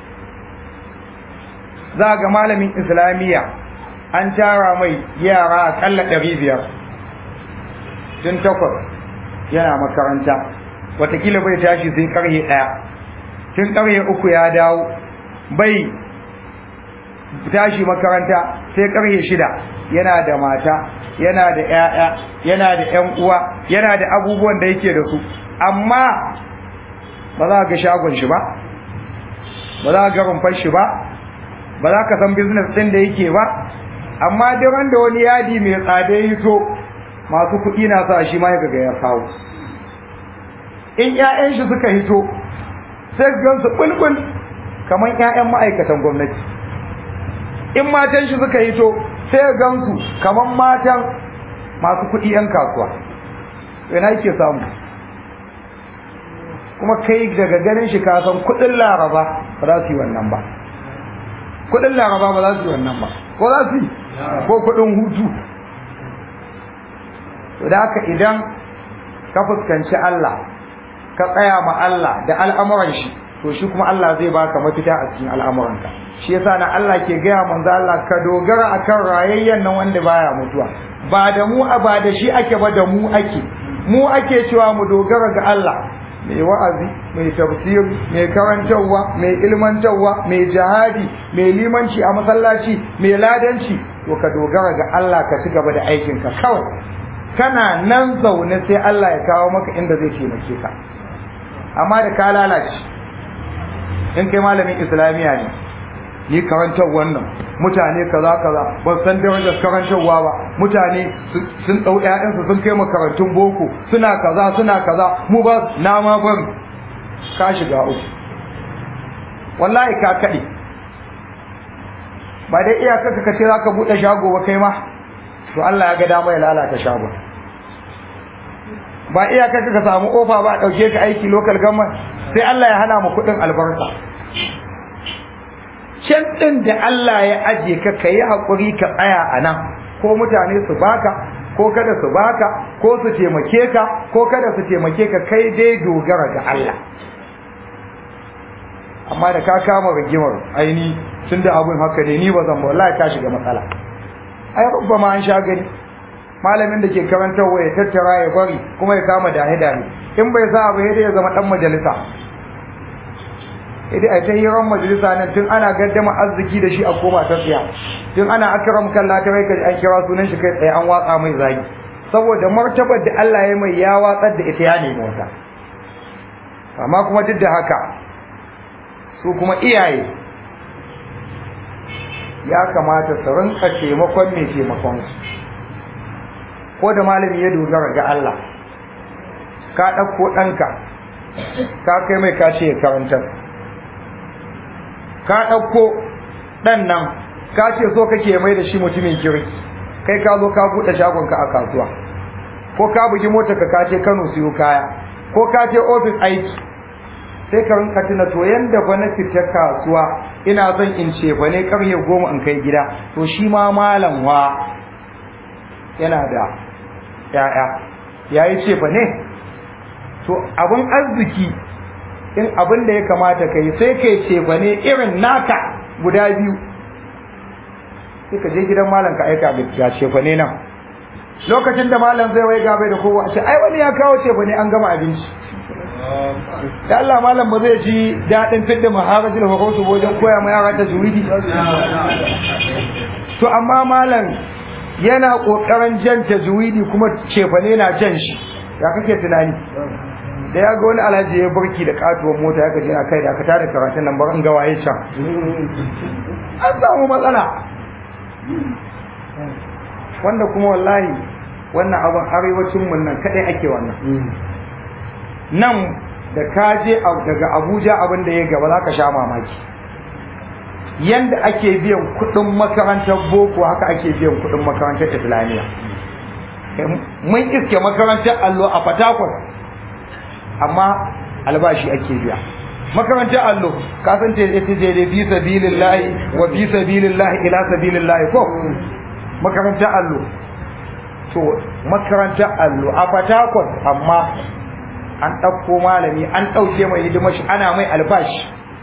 za ga malamin islamiyya an tara mai yara akalla ɗari biyar tun takwas yana makaranta watakila bai tashi sai karye ɗaya tun karye uku ya dawo bai tashi makaranta sai karye shida yana da mata yana da 'ya'ya yana da 'yan uwa yana da abubuwan da yake da su amma ba za ga shagon shi ba ba za ga rumfar shi ba ba za ka san business ɗin da yake ba amma duk wanda wani yadi mai tsada ya to masu kuɗi na sa shi ma ya ga ya kawo in ƴaƴan shi suka hito sai gan su bulbul kamar ƴaƴan ma'aikatan gwamnati in matan shi suka hito sai gan su kamar matan masu kuɗi ƴan kasuwa ina yake samu kuma kai daga ganin shi ka san kuɗin laraba ba za su yi wannan ba kuɗin laraba ba za su yi wannan ba ko za su yi ko kuɗin hutu da haka idan ka fuskanci Allah ka tsaya ma Allah da al'amuran shi to shi kuma Allah zai baka mafita a cikin al'amuranka shi yasa na Allah ke gaya manzo Allah ka dogara akan rayayyen nan wanda baya mutuwa ba da mu ba da shi ake ba da mu ake mu ake cewa mu dogara ga Allah mai wa'azi mai tafsir mai karantarwa mai ilmantarwa mai jihadi mai limanci a masallaci mai ladanci to ka dogara ga Allah ka ci gaba da aikinka kawai kana nan zaune sai Allah ya kawo maka inda zai taimake ka amma da ka lalace in kai malamin islamiya ne ni karantar wannan mutane kaza kaza ban san darajar karantarwa ba mutane sun dau ƴaƴansu sun kai makarantun boko suna kaza suna kaza mu ba na ma ban ka shiga uku wallahi ka kade ba dai iyaka ka ce zaka bude shago ba kai ma to Allah ya ga dama ya lalata shagon ba iyaka ka samu ofa ba dauke ka aiki local government sai Allah ya hana mu kudin albarka can din da Allah ya aje ka kai hakuri ka tsaya a nan ko mutane su baka ko kada su baka ko su taimake ka ko kada su taimake ka kai dai dogara ga Allah amma da ka kama rigimar aini tunda abun haka ne ni ba zan wallahi ka shiga matsala ai rubba ma an sha gani malamin da ke karantarwa ya tattara ya bari kuma ya kama dahe dahe in bai sa abu ya zama dan majalisa idan ai ta hiran majalisa nan tun ana gaddama arziki da shi a koma ta tsiya tun ana akram kalla ta rai an kira sunan shi kai tsaye an watsa mai zagi saboda martabar da Allah ya mai ya watsar da ita ya nemi wata amma kuma duk da haka su kuma iyaye ya kamata su rinka taimakon mai taimakon su ko da malami ya dogara ga Allah ka ɗauko ɗanka ka kai mai kace ya karantar ka ɗauko ɗan nan ka ce so kake mai da shi mutumin kirki kai ka zo ka buɗe shagonka a kasuwa ko ka bugi mota ka kace Kano siyo kaya ko ka je office aiki sai ka rinka tuna to yanda ba na fita kasuwa ina son in ce ba ne karye goma in kai gida to shi ma malam wa yana da ya'ya yayi ce ba ne to abin arziki in abin da ya kamata kai sai kai ce ba ne irin naka guda biyu sai ka je gidan malam ka aika ga ce ba ne nan lokacin da malam zai wai gabe da kowa ce ai wani ya kawo ce ba ne an gama abinci da Allah malam ba zai ji daɗin fidda maharajin hukusu wajen koya ma yara ta juridi to amma malam yana ƙoƙarin jan ta juridi kuma cefane na jan shi ya kake tunani da ya ga wani alhaji ya burki da katuwar mota ya gaji a kai da aka tada karatun nan bar in ga waye can an samu matsala wanda kuma wallahi wannan abin arewacin mun nan kadai ake wannan nan da ka je daga Abuja abin da ya gaba za ka sha mamaki yanda ake biyan kuɗin makarantar boko haka ake biyan kuɗin makarantar islamiyya mun iske makarantar allo a fatakwal amma albashi ake biya makarantar allo ka san ce ita ce da fi sabilillahi wa fi sabilillahi ila sabilillahi ko makarantar allo to makarantar allo a fatakwal amma an ɗauko malami an ɗauke mai hidimar shi ana mai albashi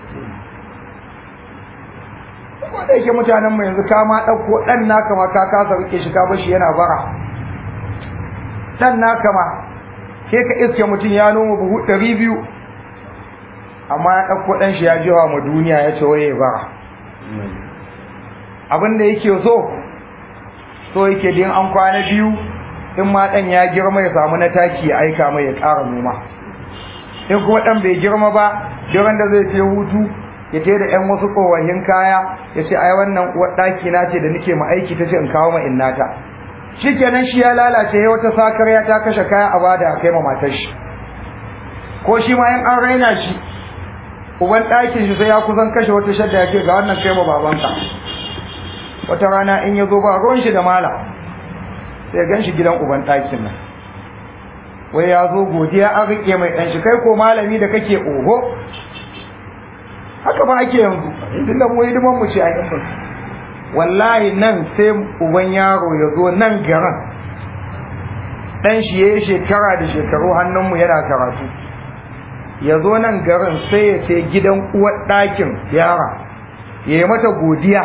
ko da yake mutanen mu yanzu ka ma ɗauko ɗan naka ma ka kasa rike shi ka bashi yana bara ɗan naka ma ke ka iske mutum ya noma buhu ɗari biyu amma ya ɗauko ɗan shi ya jewa ma duniya ya ce waye bara abin da yake so so yake din an kwana biyu in ma ɗan ya girma ya samu na taki ya aika mai ya ƙara noma in kuma ɗan bai girma ba duk da zai je hutu ya ce da 'yan wasu tsohon kaya ya ce ai wannan uwar ɗaki na ce da nake ma aiki ta ce in kawo ma innata shikenan shi ya lalace ya wata sakar ya ta kashe kaya a bada a kai ma matar shi ko shi ma in an raina shi uban ɗakin shi sai ya kusan kashe wata shadda ya ce ga wannan kai ma babanka wata rana in ya zo ba ruwan shi da mala sai gan shi gidan uban ɗakin nan wai ya zo godiya an riƙe mai ɗan shi kai ko malami da kake oho haka ba ake yanzu tun da mu hidiman mu ce a yin wallahi nan sai uban yaro ya zo nan garan ɗan shi ya yi shekara da shekaru hannunmu yana karatu ya zo nan garin sai ya ce gidan uwar ɗakin yara ya yi mata godiya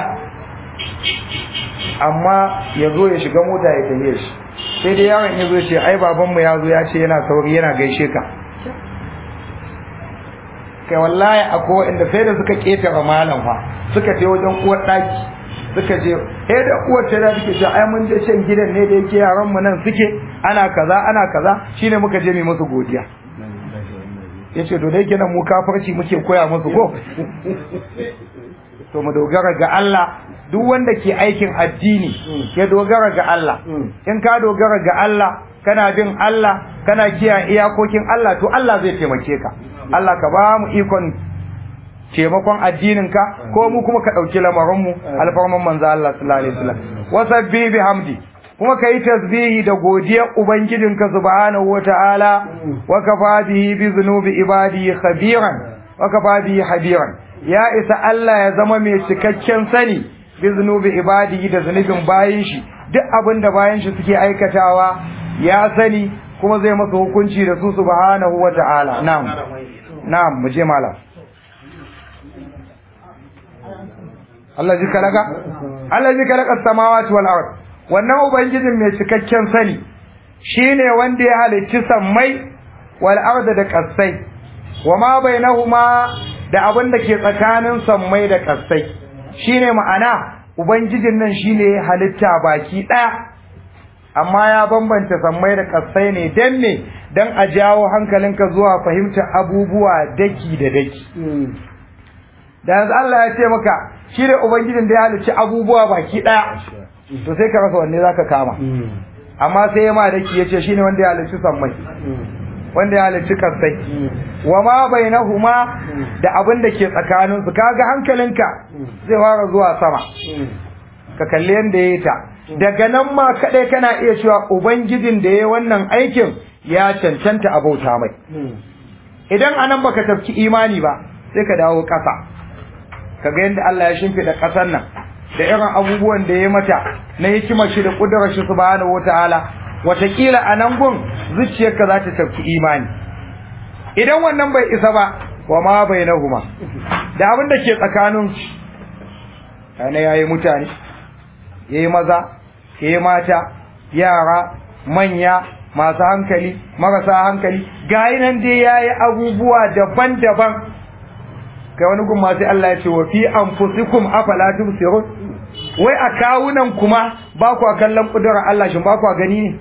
amma ya zo ya shiga mota ya tafiye shi sai dai yaron ya zo ce ai babanmu ya zo ya ce yana sauri yana gaishe ka kai wallahi akwai waɗanda sai da suka ƙetare malam fa suka je wajen uwar ɗaki suka je eh da uwar ta da suke ce ai mun je shan gidan ne da yake yaran mu nan suke ana kaza ana kaza shine muka je mu musu godiya yace to dai kenan mu kafarci muke koya musu ko to mu dogara ga Allah duk wanda ke aikin addini ya dogara ga Allah in ka dogara ga Allah kana bin Allah kana kiyaye iyakokin Allah to Allah zai taimake ka Allah ka ba mu ikon taimakon addininka ko mu kuma ka ɗauki lamarinmu alfarman manzo Allah sallallahu alaihi wasallam wasabbi bihamdi kuma kai tasbihi da godiyar ubangijinka subhanahu wataala wa kafa bihi bi dhunubi ibadihi khabiran wa kafa bihi habiran ya isa Allah ya zama mai cikakken sani bi dhunubi ibadihi da zunubin bayin shi duk abin da bayin shi suke aikatawa ya sani kuma zai masa hukunci da su subhanahu wataala na'am na'am mu je malam Allah ji kalaka Allah ji kalaka samawati wal ard wannan ubangijin mai cikakken sani shine wanda ya halicci sammai wal ard da kasai wama bainahuma da abin da ke tsakanin sammai da kasai shine ma'ana ubangijin nan shine ya halitta baki daya amma ya bambanta sammai da kasai ne dan me dan a jawo hankalinka zuwa fahimtar abubuwa daki da daki da yanzu Allah ya ce maka shi ne ubangijin da ya halicci abubuwa baki daya to sai ka rasa wanne zaka kama amma sai ya ma daki ya ce shi ne wanda ya halicci sammai wanda ya halicci kasai wa ma bainahuma da abin da ke tsakanin su kaga hankalinka zai fara zuwa sama ka kalli yanda yayi ta daga nan ma kadai kana iya cewa ubangijin da yayi wannan aikin ya cancanta abauta mai idan anan baka tafki imani ba sai ka dawo kasa kaga yanda Allah ya shimfida kasar nan da irin abubuwan da ya mata na hikimar shi da kudurar shi subhanahu wataala watakila a nan gun zuciyarka za ta tafki imani idan wannan bai isa ba wa ma bai na huma da abin da ke tsakanin yana ya yi mutane ya yi maza ya yi mata yara manya masu hankali marasa hankali gayi nan dai ya yi abubuwa daban-daban kai wani gun masu Allah ya ce wa fi anfusikum afala tubsirun wai a kawunan kuma ba ku kallon kudurar Allah shin ba ku gani ne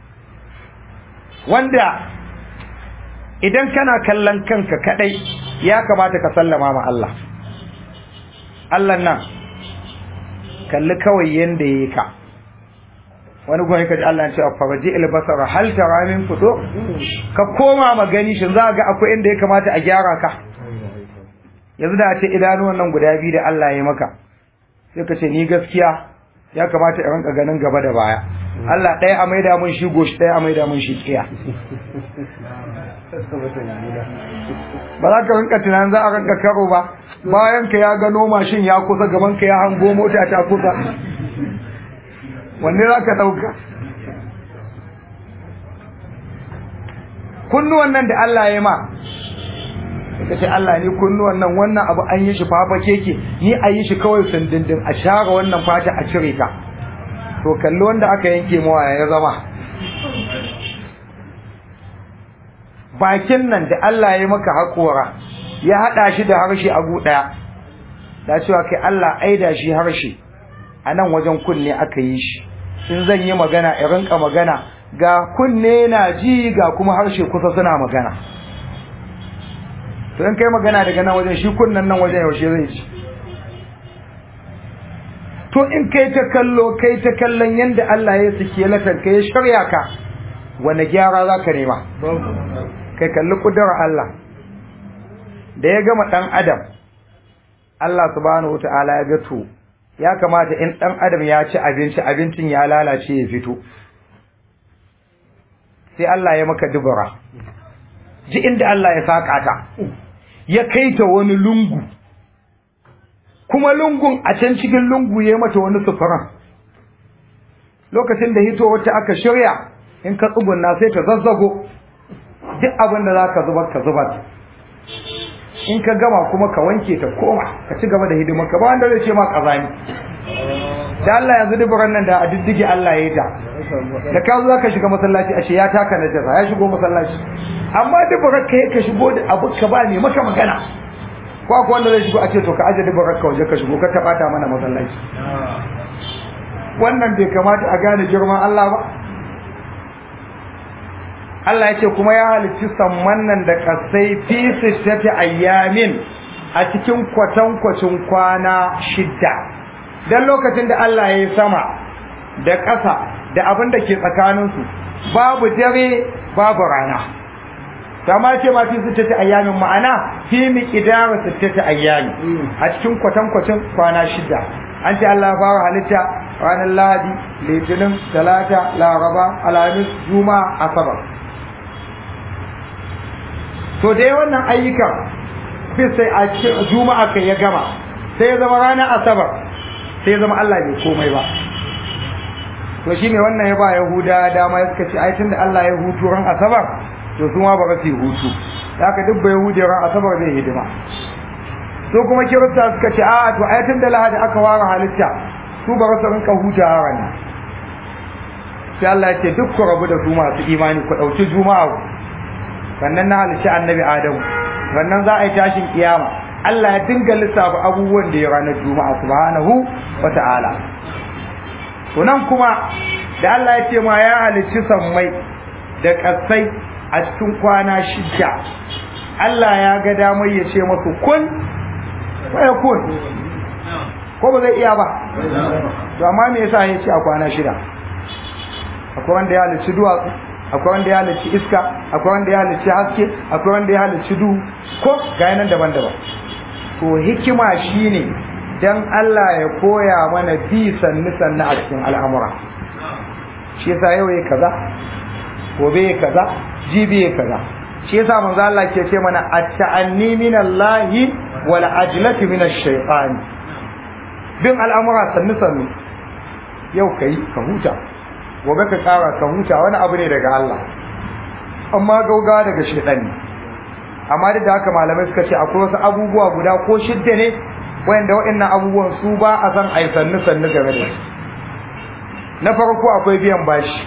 wanda idan kana kallon kanka kadai ya kamata ka sallama ma Allah Allah nan kalli kawai yanda yayi ka wani gwani kaji Allah ya ce faraji albasara hal tara min fudo ka koma magani shin za ga akwai inda ya kamata a gyara ka yanzu da ce idanuwan nan guda biyu da Allah ya maka sai ka ce ni gaskiya ya kamata in rinka ganin gaba da baya Allah ɗaya a maida mun shi goshi ɗaya a maida mun shi tsiya ba za ka rinka tunanin za a rinka karo ba bayan ka ya gano mashin ya kusa gaban ka ya hango mota ta kusa wanne za ka ɗauka kunnuwan nan da Allah ya ma ka ce Allah ni kunnuwan nan wannan abu an yi shi fafa keke ni a yi shi kawai sundindin a share wannan fata a cire ta to kalli wanda aka yanke mawa ya zama bakin nan da Allah ya maka haƙora ya haɗa shi da harshe a gu ɗaya da cewa kai Allah aida shi harshe a nan wajen kunne aka yi shi in zan yi magana in rinka magana ga kunne na ji ga kuma harshe kusa suna magana to in kai magana daga nan wajen shi kunnen nan wajen yaushe zai ci to in kai ta kallo kai ta kallon yadda Allah ya sike latar ka ya shirya ka wani gyara za ka nema kai kalli kudurar Allah da ya gama ɗan adam Allah subhanahu wata'ala ya ga to ya kamata in ɗan adam ya ci abinci abincin ya lalace ya fito sai Allah ya maka dubura ji inda Allah ya saƙa ta ya kai ta wani lungu kuma lungun a can cikin lungu ya mata wani sufuran lokacin da hito wacce aka shirya in ka tsugunna sai ta zazzago duk abin da za ka zubar ka zubar in ka gama kuma ka wanke ta koma ka ci gaba da hidimar ka ba wanda zai ce ma kazani da Allah yanzu duburan nan da a diddige Allah ya yi ta da ka zo ka shiga masallaci ashe ya taka najasa ya shigo masallaci amma duburar ka ka shigo da abu ka ba ne maka magana ko akwai wanda zai shigo a ce to ka aje duburar ka waje ka shigo ka taba ta mana masallaci wannan bai kamata a gane girman Allah ba Allah ya ce kuma ya halicci samman nan da kasai fi sittati ayyamin a cikin kwatankwacin kwana shidda dan lokacin da Allah ya yi sama da ƙasa da abin da ke tsakaninsu babu dare babu rana kama ce ma fi sittati ayyamin ma'ana fi miqdar sittati ayyami a cikin kwatankwacin kwana shidda an ce Allah ya fara halitta ranar Lahadi Litinin Talata Laraba Alhamis Juma'a Asabar to da wannan ayyukan fi sai a Juma'a kai ya gama sai ya zama ranar Asabar sai ya zama Allah bai komai ba to shine wannan ya ba Yahuda dama ya suka ce ai tunda Allah ya hutu ran Asabar to su ma ba su yi hutu haka duk bai Yahudi ran Asabar zai hidima so kuma Kirista suka ce a to ai tunda Lahadi aka ware halitta su ba su rinka hutawa ran sai Allah ya ce duk ku rabu da su masu imani ku dauki juma'a sannan na halicci annabi Adamu sannan za a yi tashin kiyama Allah ya dinga lissafa abubuwan da ya ranar juma'a subhanahu wa ta'ala to nan kuma da Allah ya ce ma ya halicci sammai da kasai a cikin kwana shida Allah ya ga damar ya ce masu kun waya kun ko ba zai iya ba to amma me yasa ya ce a kwana shida akwai wanda ya halicci duwatsu akwai wanda ya halicci iska akwai wanda ya halicci haske akwai wanda ya halicci duhu ko ga nan daban-daban to hikima shine dan Allah ya koya mana bi sannu sannu a cikin al'amura shi yasa yau yayi kaza gobe yayi kaza jibi yayi kaza shi yasa manzo Allah ke ce mana at-ta'anni min Allah wal ajlati min ash-shaytan bin al'amura sannu sannu yau kai ka huta gobe ka kara ka huta wani abu ne daga Allah amma gauga daga shaytan ne amma duk da haka malamai suka ce akwai wasu abubuwa guda ko shidda ne wanda waɗannan abubuwan su ba a san ai sannu sannu game da su na farko akwai biyan bashi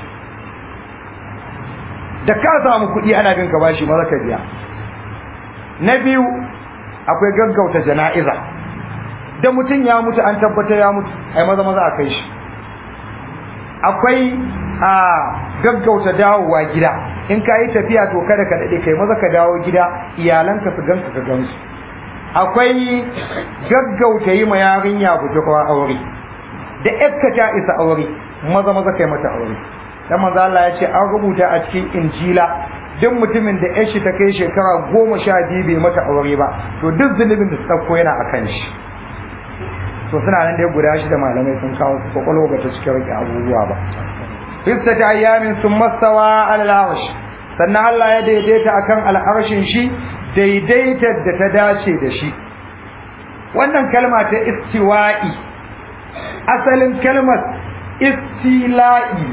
da ka samu kuɗi ana bin ka bashi maza ka biya na biyu akwai gaggauta jana'iza da mutum ya mutu an tabbatar ya mutu ai maza maza a kai shi akwai a gaggauta dawowa gida in ka yi tafiya to kada ka daɗe kai maza ka dawo gida iyalanka su ganka ka gansu akwai gaggauta yi ma yarinya budurwa aure da yakka ta isa aure maza maza kai mata aure dan manzo Allah ya ce an rubuta a cikin injila duk mutumin da yashi ta kai shekara goma sha biyu bai mata aure ba to duk zunubin da tsakko yana akan shi to suna nan dai guda shi da malamai sun kawo su kwakwalwa ba ta cikin rike abubuwa ba fista ta ayyamin sun masawa al'arsh sannan Allah ya daidaita akan al'arshin shi daidaitar da ta dace da shi wannan kalma ta istiwa'i asalin kalmar istila'i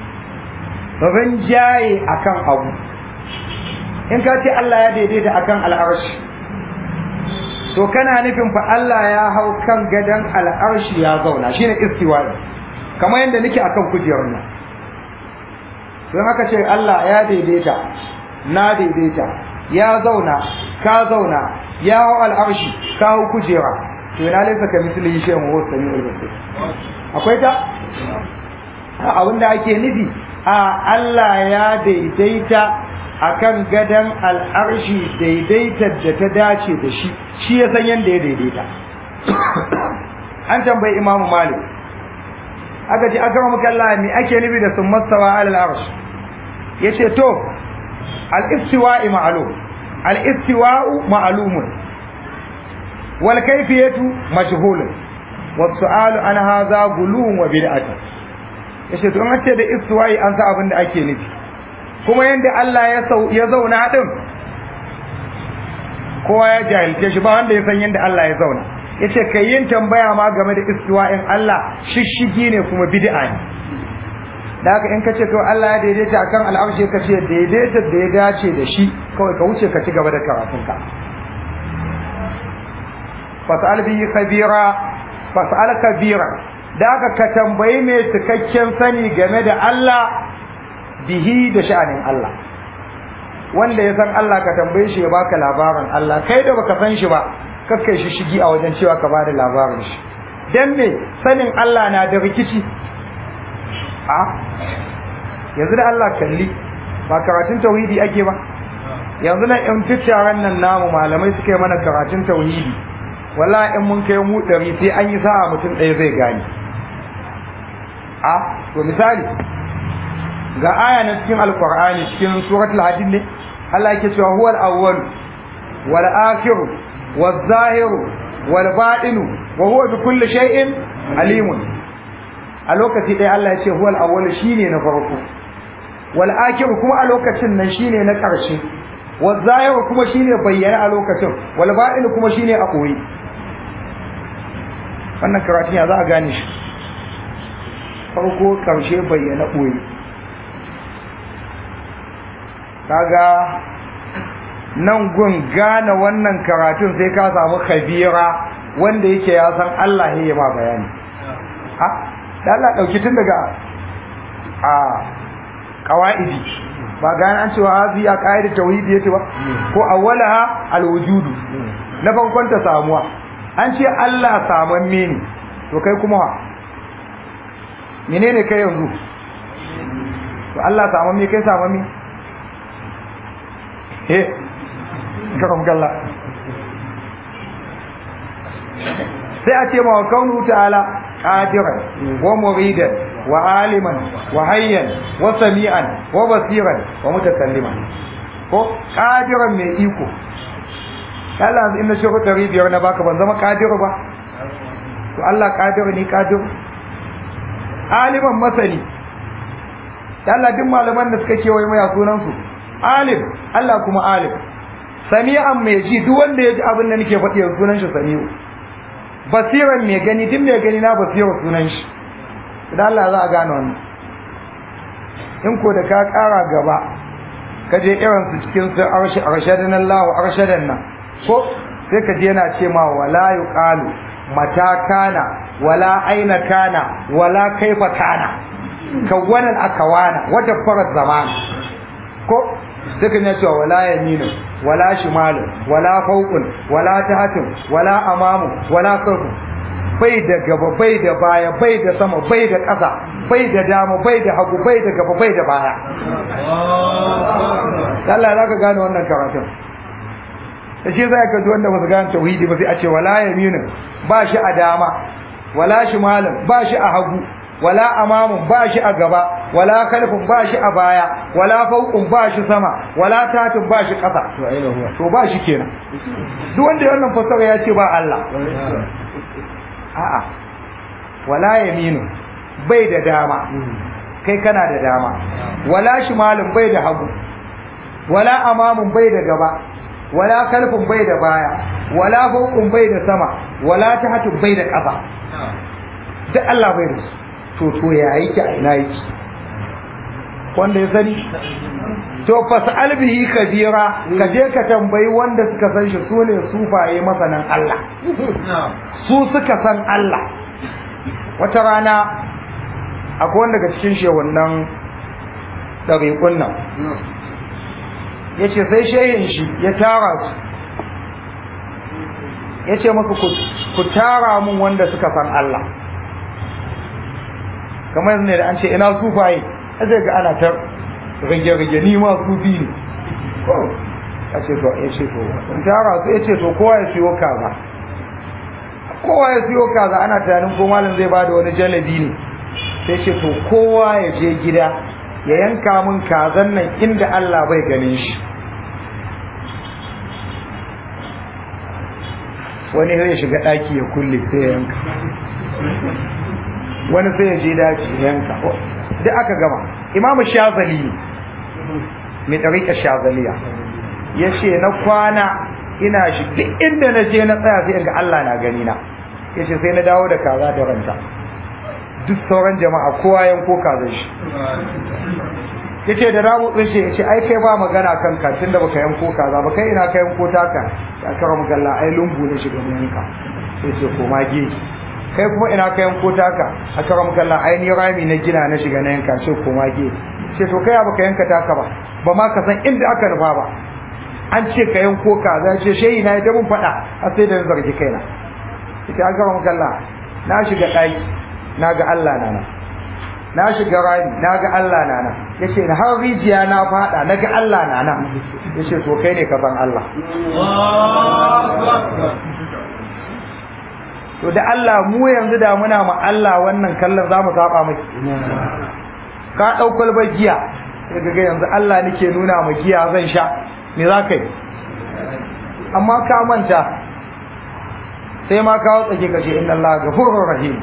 rinjaye akan abu in ka ce Allah ya daidaita akan al'arshi to kana nufin fa Allah ya hau kan gadon al'arshi ya zauna shine istiwa'i kamar yadda nake akan kujerar nan don haka ce Allah ya daidaita na daidaita ya zauna ka zauna ya hau al'arshi ka hau kujera to yana laisa ka misali shi mu wasu sami ulbasir akwai ta abinda ake nufi a Allah ya daidaita akan gadon al'arshi daidaitar da ta dace da shi shi ya san yadda ya daidaita an tambayi imamu malik aka ce aka mamu kalla me ake nufi da sun masawa alal arsh ya ce to al-istiwa'i ma'lum al-istiwa'u ma'lumun wal kayfiyatu majhulun wa su'alu an hadha guluun wa bid'atun yace to an ce da istiwa'i an sa abin da ake nufi kuma yanda Allah ya sau ya zauna din kowa ya jahilce shi ba wanda ya san yanda Allah ya zauna yace kai yin tambaya ma game da istiwa'in Allah shishigi ne kuma bid'a ne da haka in ka ce to Allah ya daidaita akan al'arshi ka ce daidaita da ya dace da shi kawai ka wuce ka ci gaba da karatunka fas'al bihi khabira fas'al kabira da haka ka tambayi mai cikakken sani game da Allah bihi da sha'anin Allah wanda ya san Allah ka tambaye shi ya baka labarin Allah kai da baka san shi ba kakkai shi shigi a wajen cewa ka bada labarin shi dan me sanin Allah na da rikici a yanzu da Allah kalli ba karatun tauhidi ake ba yanzu na in tattaran nan namu malamai suka yi mana karatun tauhidi wallahi in mun kai mu ɗari sai an yi sa'a mutum ɗaya zai gane a to misali ga aya na cikin alqur'ani cikin suratul hadid ne Allah yake cewa huwal awwal wal akhir wal zahir wal batin wa huwa bi kulli shay'in alimun a lokaci ɗaya Allah ya ce huwal awwal shine na farko wal akhir kuma a lokacin nan shine na ƙarshe wal zahir kuma shine bayyana a lokacin wal batin kuma shine a koyi wannan karatun ya za a gane shi farko ƙarshe bayyana ɓoye kaga nan gun gane wannan karatun sai ka samu khabira wanda yake ya san Allah ya ma bayani ha da Allah dauki tun daga a qawaidi ba gane an cewa hazi ya qaida tauhidi yace ba ko awwalaha alwujudu na farkon ta samuwa an ce Allah saman ne to kai kuma wa menene kai yanzu to Allah saman me kai saman me eh karam galla sai a ce ma wa kaunu ta'ala qadiran wa muridan wa aliman wa hayyan wa sami'an wa basiran wa mutakalliman ko qadiran mai iko Allah in na shehu ɗari biyar na baka ban zama qadiru ba to Allah qadiru ni qadiru aliman masani Allah duk malaman da suka kewaye mai sunan su alim Allah kuma alim sami'an mai ji duk wanda ya ji abin da nake faɗi yanzu sunan shi sami'u basiran mai gani duk mai gani na basirar sunan shi idan Allah za a gane wannan in ko da ka ƙara gaba ka je irin su cikin su arshi arshadan Allah arshadan nan ko sai ka je yana ce ma wala yuqalu mata kana wala aina kana wala kaifa kana kawanan akawana wata farat zaman ko sai ka ce wala yaminu wala shimalu wala fawqun wala tahatun wala amamu wala khalfu bai da gaba bai da baya bai da sama bai da ƙasa bai da dama bai da hagu bai da gaba bai da baya Allah ya zaka gane wannan karatun da shi zai ka ji wanda ba su gane tauhidi ba sai a ce wala yaminu ba shi a dama wala shimalun ba shi a hagu wala amamun ba shi a gaba wala kalfin ba shi a baya wala fauqun ba shi sama wala tatun ba shi ƙasa to ba shi kenan duk wanda wannan fasara ya ce ba Allah a'a wala yaminu bai da dama kai kana da dama wala shimalun bai da hagu wala amamun bai da gaba wala kalfin bai da baya wala fauqun bai da sama wala tahatun bai da ƙasa duk Allah bai da su to to ya yake a ina yake wanda ya sani to fas'al bihi kabira ka je ka tambayi wanda suka san shi su ne sufaye masanan Allah su suka san Allah wata rana akwai wanda daga cikin shehunan ɗariƙun nan ya ce sai shehin shi ya tara su ya ce maka ku tara mun wanda suka san Allah kamar yanzu ne da an ce ina sufaye a zai ga ana ta rage-rage ni ma sufi ne a ce to ya ce to in tara su ya ce to kowa ya siyo kaza kowa ya siyo kaza ana tunanin ko malam zai bada wani jalabi ne sai ce to kowa ya je gida ya yanka min kazan nan inda Allah bai ganin shi wani zai shiga daki ya kulle sai ya yanka wani sai ya je daji ya yanka duk aka gama imamu shazali mai ɗariƙa shazaliya ya ce na kwana ina shi duk inda na je na tsaya sai ga Allah na gani na ya ce sai na dawo da kaza da ranta duk sauran jama'a kowa yanko kaza shi ya ce da ramu ɗin shi ya ce ai kai ba magana kan ka tun da baka yanko kaza ba kai ina ka yanko taka ya kara magalla ai lungu ne shiga yanka sai ce koma gefe kai kuma ina ka yanko taka a kara magalla ai ni rami na gina na shiga na yanka sai koma gefe ce to kai baka yanka taka ba ba ma ka san inda aka nufa ba an ce ka yanko kaza ce shehi na da mun faɗa a sai da zargi kaina ita an gaba magalla na shiga ɗaki na ga Allah na nan na shiga rami na ga Allah na nan ya ce na har rijiya na faɗa na ga Allah na nan ya ce to kai ne ka san Allah to da Allah mu yanzu da muna ma Allah wannan kallon za mu saba mai ka ɗau kwalbar giya sai ga yanzu Allah nake nuna ma giya zan sha me za ka yi amma ka manta sai ma kawo tsake kashe inna Allah gafurur rahim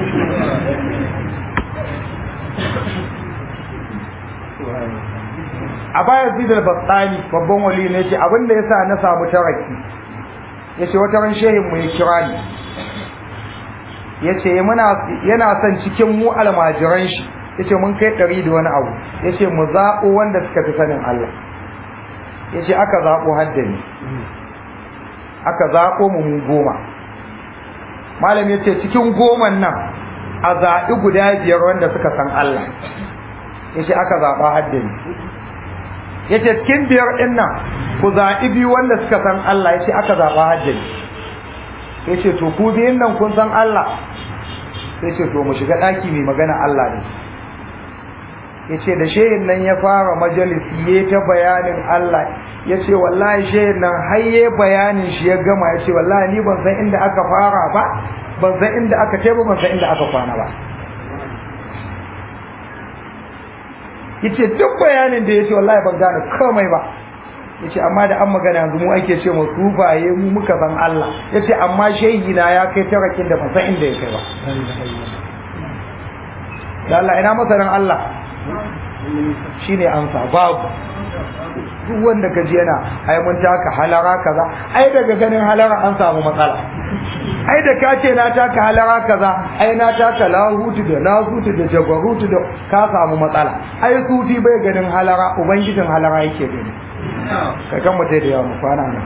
a baya zidal batsani babban wali ne ce abin da yasa na samu taraki yace wata ran shehin mu ya kira ni yace muna yana son cikin mu almajiran shi yace mun kai ɗari da wani abu yace mu zaɓo wanda suka fi sanin Allah yace aka zaɓo haddani aka zaɓo mu mu goma malam yace cikin goman nan a zaɓi guda biyar wanda suka san Allah yace aka zaɓa haddani yace cikin biyar ɗin nan ku zaɓi biyu wanda suka san Allah yace aka zaɓa haddani yace to ku biyun nan kun san Allah sai ce to mu shiga ɗaki mai magana Allah ne yace da shehin nan ya fara majalisi ya ta bayanin Allah yace wallahi shehin nan har ya bayanin shi ya gama yace wallahi ni ban san inda aka fara ba ban san inda aka ce ba ban san inda aka kwana ba yace duk bayanin da yace wallahi ban gane komai ba yace amma da an magana yanzu mu ake ce mu sufaye mu muka san Allah yace amma shehi na ya kai tarakin da ban san inda ya kai ba da Allah ina masanin Allah shine amsa babu duk wanda ka ji yana ai mun taka halara kaza ai daga ganin halara an samu matsala ai da ka ce na taka halara kaza ai na taka lahutu da lahutu da jabarutu da ka samu matsala ai sufi bai ganin halara ubangijin halara yake gani kai kan mutai da yawa mu kwana nan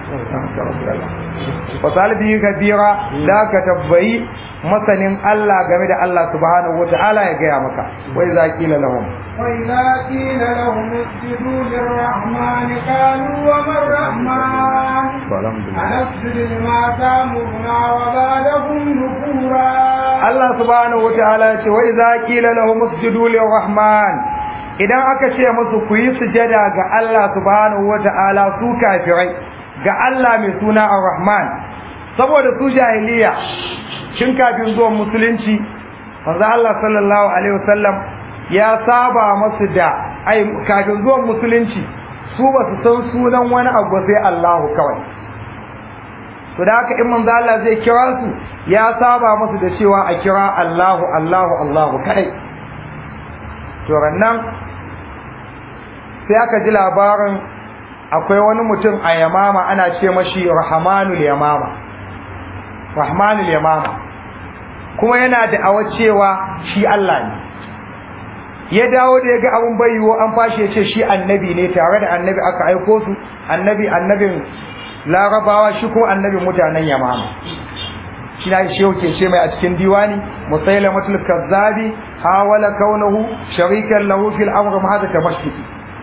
fasal biyu kabira da ka tabbayi masanin Allah game da Allah subhanahu wata'ala ya gaya maka wai za kila lahum وإذا قيل لهم اسجدوا للرحمن قالوا وما الرحمن أنسجد لما تأمرنا وزادهم نفورا Allah subhanahu wata'ala ya ce wai za kila lahum usjudu lirrahman idan aka ce musu ku yi sujada ga Allah subhanahu wata'ala su kafirai ga Allah mai suna ar-rahman saboda su jahiliya shin kafin zuwan musulunci manzo Allah sallallahu alaihi wasallam ya saba masu da ai kafin zuwan musulunci su ba su san sunan wani abu sai Allahu kawai to da haka in manzo Allah zai kira su ya saba masu da cewa a kira Allahu Allahu Allahu kai to rannan sai aka ji labarin akwai wani mutum a Yamama ana ce mashi Rahmanul Yamama Rahmanul Yamama kuma yana da awa cewa shi Allah ne ya dawo da ya ga abin bayiwo an fashi ya ce shi annabi ne tare da annabi aka aiko su annabi annabin larabawa shi kuma annabin mutanen yamama shi na shi ke ce mai a cikin diwani musailamatul kazzabi hawala kaunahu sharikan lahu fil amr ma hada tamashiki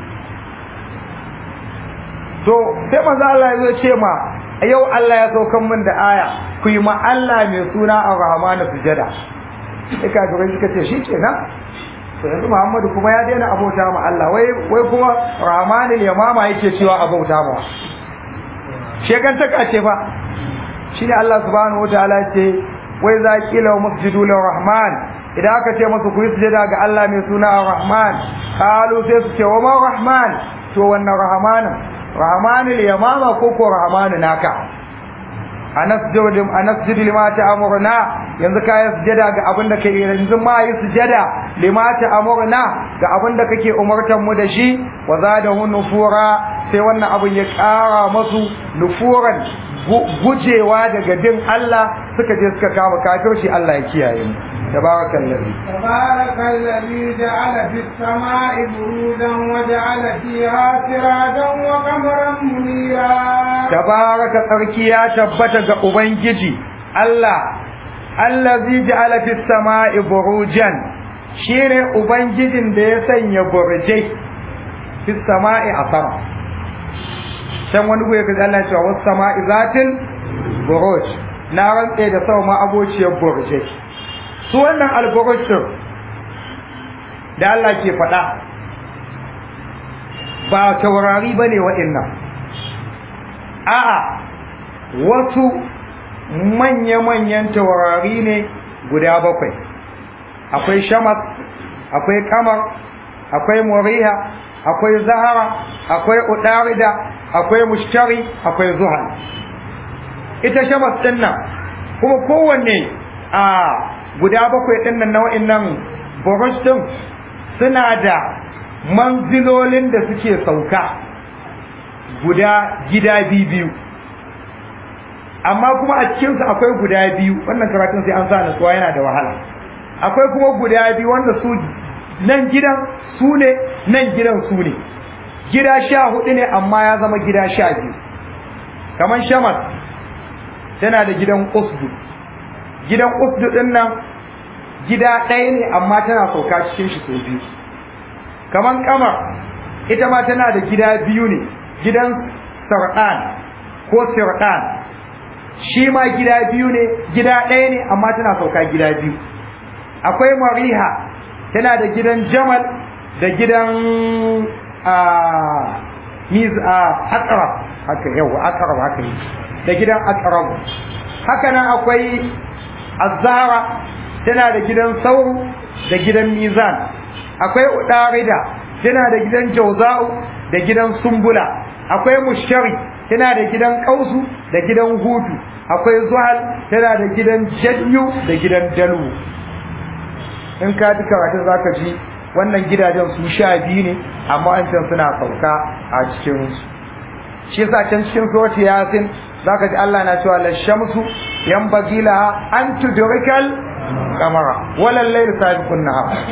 to sai manzo Allah ya ce ma yau Allah ya saukan min da aya ku yi ma Allah mai suna ar-rahman sujada sai ka ga suka ce shi kenan to yanzu Muhammadu kuma ya daina abota ma Allah wai wai kuma rahmanul yamama yake cewa abota ma shekantaka ce fa shi ne Allah subhanahu wa ta'ala ce wai za kila wa masjidu rahman idan aka ce masu kuyi sujada ga Allah mai suna rahman kalu sai su ce wa ma rahman to wannan rahmanin rahmanul yamama ko ko rahmanu naka anasjudu anasjudu lima ta'muruna yanzu ka yi sujada ga abin da kai yanzu ma yi sujada lima ta'muruna ga abin da kake umartan mu da shi wa zadahu nufura sai wannan abin ya ƙara masu nufuran gujewa daga bin Allah suka je suka kama kafirci Allah ya kiyaye mu تبارك الذي تبارك الذي جعل في السماء برودا وجعل فيها سراجا وقمرا منيرا تبارك تركي يا تبت ubangiji Allah allazi ja'ala fis sama'i burujan shine ubangijin da ya sanya burjai fis sama'i a sama can wani goye kaza Allah ya ce was sama'i zatil buruj na rantse da sama ma abociyar burjai su wannan alburujin da Allah ke faɗa ba taurari ba ne waɗannan a'a wasu manya-manyan taurari ne guda bakwai akwai shamas akwai kamar akwai muriha akwai zahara akwai udarida akwai mushtari akwai zuhal ita shamas ɗin nan kuma kowanne a guda bakwai ɗin nan nau'in nan burush ɗin suna da manzilolin da suke sauka guda gida biyu amma kuma a cikinsu akwai guda biyu wannan karatun sai an sa nasuwa yana da wahala akwai kuma guda biyu wanda su nan gidan su ne nan gidan su ne gida sha hudu ne amma ya zama gida sha biyu kamar shamas tana da gidan usdu gidan usdu din nan gida ɗaya ne amma tana sauka cikin shi sau biyu kamar kamar ita ma tana da gida biyu ne gidan sarɗan ko sirɗan shi ma gida biyu ne gida ɗaya ne amma tana sauka gida biyu akwai mariha tana da gidan jamal da gidan a miz a aqrab haka yau aqrab haka yi da gidan aqrab haka nan akwai azara tana da gidan sauru da gidan mizan akwai udarida tana da gidan jauza'u da gidan sumbula akwai mushari tana da gidan kausu da gidan hudu akwai zuhal tana da gidan jadyu da gidan dalu in ka ji karatun zaka ji wannan gidajen su sha biyu ne amma an can suna sauka a cikin su shi yasa can cikin surati yasin zaka ji Allah na cewa lashamsu yanbaghi laha an tudrikal qamara wala layl sabiqun nahar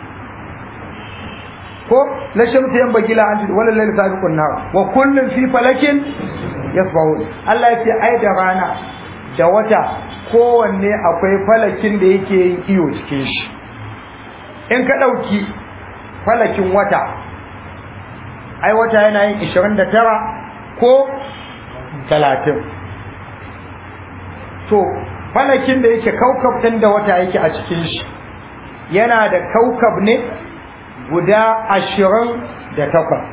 ko lashamsu yanbaghi laha an tudrikal wala layl sabiqun nahar wa kullun fi falakin yasbahun Allah ya ce ai da rana da wata kowanne akwai falakin da yake yin iyo cikin shi in ka ɗauki falakin wata ai wata yana yin 29 ko 30 to falakin da yake kaukab ɗin da wata yake a cikin shi yana da kaukab ne guda ashirin da takwas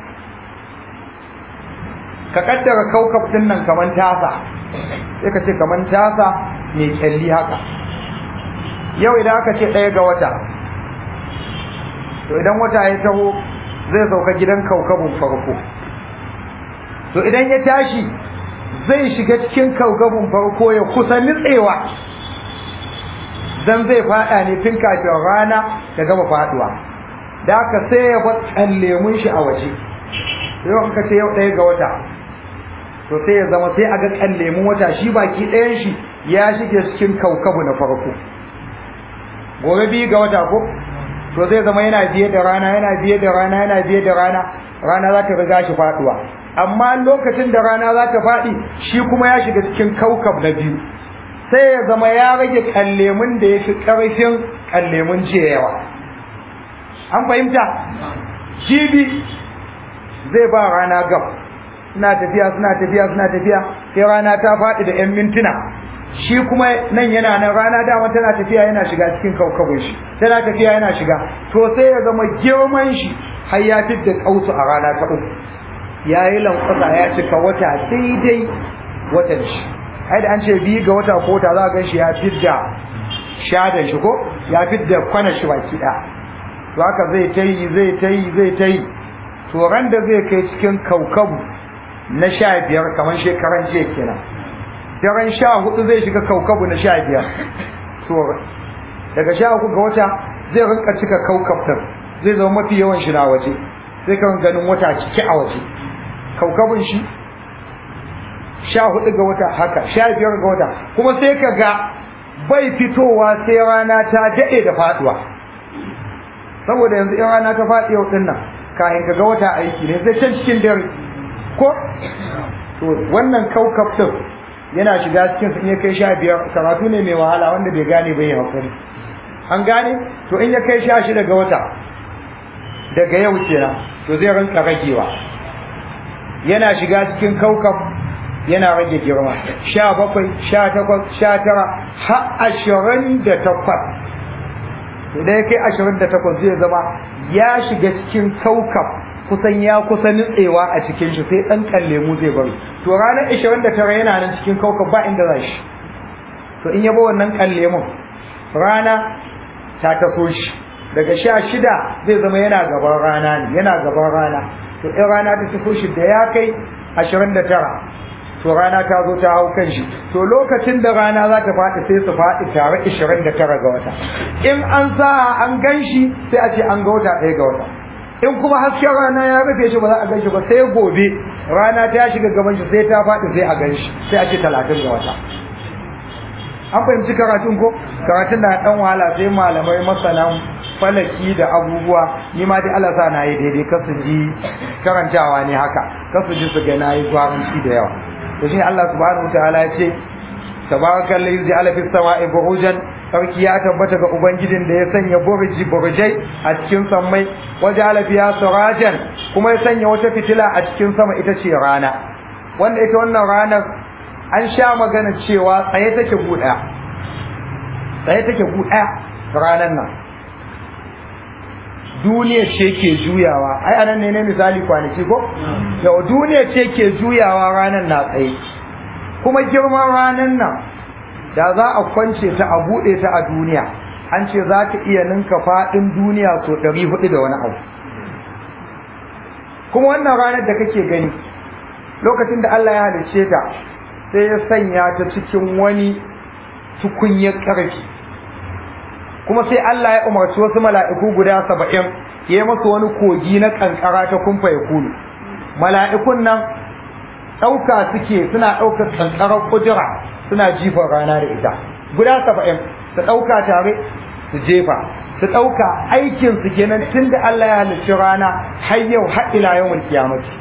ka kaddara kaukab ɗin nan kaman tasa sai ka ce kaman tasa mai kyalli haka yau idan aka ce ɗaya ga wata to idan wata ya taho zai sauka gidan kaukabun farko to idan ya tashi zai shiga cikin kaukabun farko ya kusa nitsewa dan zai fada ne tun kafin rana ta gama faduwa da aka sai ya bar lemun shi a waje yau aka ce yau ɗaya ga wata to sai ya zama sai a ga kan lemun wata shi baki ɗayan shi ya shige cikin kaukabu na farko gobe biyu ga wata ko to zai zama yana biye da rana yana biye da rana yana biye da rana rana za ta riga shi faduwa amma lokacin da rana za ta faɗi shi kuma ya shiga cikin kaukab na biyu sai ya zama ya rage kallemun da ya fi ƙarfin kallemun jiya yawa an fahimta jibi zai ba rana gab suna tafiya suna tafiya suna tafiya sai rana ta faɗi da 'yan mintuna shi kuma nan yana nan rana dama tana tafiya yana shiga cikin kaukabin shi tana tafiya yana shiga to sai ya zama girman shi har ya fidda kausu a rana ta uku ya yi lankwasa ya cika wata daidai watan shi ai da an ce biyu ga wata ko ta za a gan shi ya fidda shadan shi ko ya fidda kwana shi baki ɗaya to haka zai ta yi zai ta yi zai ta yi to ran da zai kai cikin kaukabu na sha biyar kamar shekaran jiya kenan daren sha hudu zai shiga kaukabu na sha biyar to daga sha uku ga wata zai rinka cika kaukab din zai zama mafi yawan shi na waje sai kan ganin wata cike a waje kaukabun shi sha hudu ga wata haka sha biyar ga wata kuma sai ka ga bai fitowa sai rana ta daɗe da faduwa saboda yanzu in rana ta faɗi yau ɗin nan kayan ka ga wata aiki ne zai can cikin dare ko to wannan kaukab din yana shiga cikin in ya kai sha biyar karatu ne mai wahala wanda bai gane bai hakuri an gane to in ya kai sha shida ga wata daga yau kenan to zai rinka ragewa yana shiga cikin kaukab yana rage girma sha bakwai sha takwas sha tara har ashirin da takwas to da ya kai ashirin da takwas zai zama ya shiga cikin kaukab kusan ya kusa nutsewa a cikin shi sai dan lemu zai bari to ranar 29 yana nan cikin kaukab ba inda za shi to in yabo wannan lemun rana ta taso shi daga sha shida zai zama yana gaban rana ne yana gaban rana to in rana ta taso shi da ya kai 29 to rana ta zo ta hau kan shi to lokacin da rana za ta faɗi sai su faɗi tare 29 ga wata in an sa an gan shi sai a ce an ga wata ɗaya ga wata in kuma hasken rana ya rufe shi ba za a gan shi ba sai gobe rana ta shiga gaban shi sai ta faɗi sai a gan shi sai a ce talatin ga wata an fahimci karatun ko karatun na ɗan wahala sai malamai masanan falaki da abubuwa ni ma dai Allah sa na yi daidai kar su ji karantawa ne haka kar su ji su ga na yi gwaranci da yawa to shi Allah subhanahu wataala ya ce tabarakal ladzi ja'ala fis sama'i burujan sarki ya tabbata ga ubangijin da ya sanya burji burjai a cikin sammai waje alafiya surajan kuma ya sanya wata fitila a cikin sama ita ce rana wanda ita wannan ranar an sha magana cewa tsaye take buɗaya tsaye take buɗaya ranar nan duniya ce ke juyawa ai anan ne ne misali kwanaki ko yau duniya ce ke juyawa ranar na tsaye kuma girman ranar nan da za a kwance ta a buɗe ta a duniya an ce za ta iya ninka faɗin duniya so ɗari hudu da wani abu kuma wannan ranar da kake gani lokacin da Allah ya halicce ta sai ya sanya ta cikin wani tukunyar ƙarfi kuma sai Allah ya umarci wasu mala'iku guda saba'in ya yi masu wani kogi na ƙanƙara ta kumfa ya kulu mala'ikun nan ɗauka suke suna ɗaukar ƙanƙarar kujira suna jifan rana da ita guda saba'in su ɗauka tare su jefa su ɗauka aikin su kenan tun da Allah ya halicci rana har yau har ila yawon kiyamati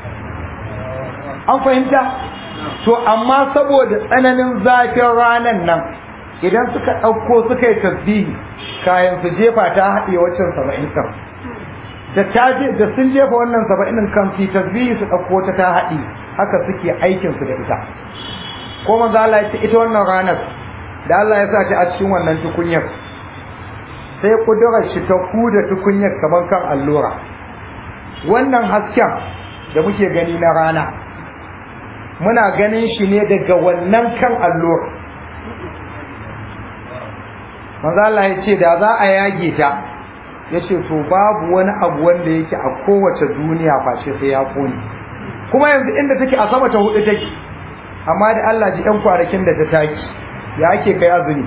an fahimta to amma saboda tsananin zafin ranan nan idan suka ɗauko suka yi tasbihi kayan su jefa ta haɗe waccan saba'in kan da ta je da sun jefa wannan saba'in kan su tasbihi su ɗauko ta ta haɗe haka suke aikin su da ita ko manzo Allah ya ce ita wannan ranar da Allah ya sa ta a cikin wannan tukunyar sai kudurar shi ta kuda tukunyar kamar kan allura wannan hasken da muke gani na rana muna ganin shi ne daga wannan kan allura manzo Allah ya ce da za a yage ta ya ce to babu wani abu wanda yake a kowace duniya face sai ya kone kuma yanzu inda take a sama ta hudu take amma da Allah ji ɗan kwanakin da ta taki ya ake kai azumi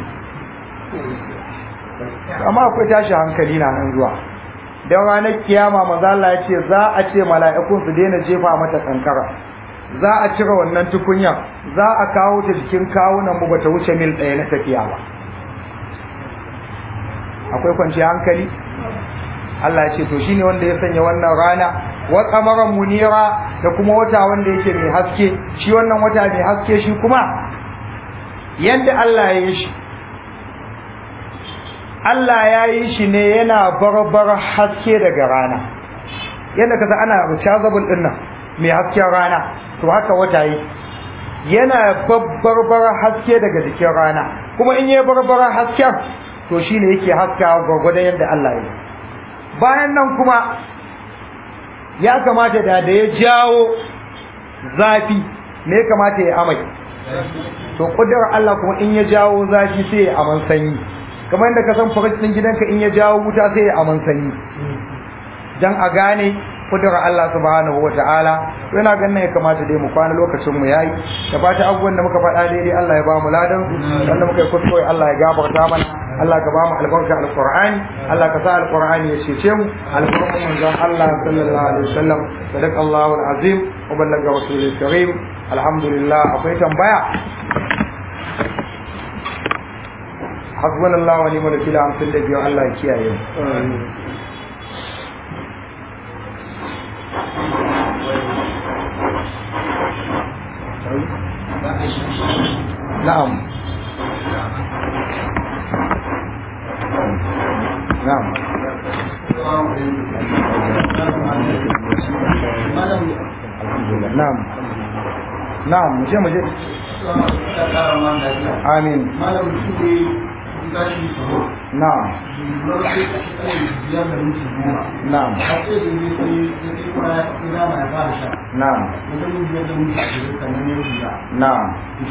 amma akwai tashi hankali na nan zuwa don ranar kiyama manzo Allah ya ce za a ce mala'ikun su daina jefa mata kankara za a cire wannan tukunya za a kawo ta jikin kawunan mu bata wuce mil ɗaya na tafiya ba akwai kwanciyar hankali Allah ya ce to shine wanda ya sanya wannan rana wa qamaran munira da kuma wata wanda yake mai haske shi wannan wata mai haske shi kuma yanda Allah ya yi shi Allah ya yi shi ne yana barbar haske daga rana yadda kasa ana rechargeable din nan mai hasken rana to haka wata yi yana babbar haske daga jikin rana kuma in yi barbar hasken to shine yake haska gwagwadon yadda Allah ya yi bayan nan kuma ya kamata da da ya jawo zafi ne ya kamata ya amai to kudurar Allah kuma in ya jawo zafi sai ya aman sanyi kamar yadda ka san faraj din gidanka in ya jawo wuta sai ya aman sanyi dan a gane kudurar Allah subhanahu wa ta'ala yana ganin ya kamata dai mu kwana lokacin mu yayi da fata abubuwan da muka faɗa daidai Allah ya ba mu ladan wanda muka yi kuskure Allah ya gafarta mana Allah ka ba mu albarka alqur'ani Allah ka sa alqur'ani ya cece mu albarkan manzon Allah sallallahu alaihi wasallam sadaqallahu alazim wa ballaga rasulul karim alhamdulillah akwai tambaya hasbunallahu wa ni'mal wakeel amsin da biyo Allah ya kiyaye mu نعم نعم نعم نعم مجھے مجھے آمین نعم نعم نعم نعم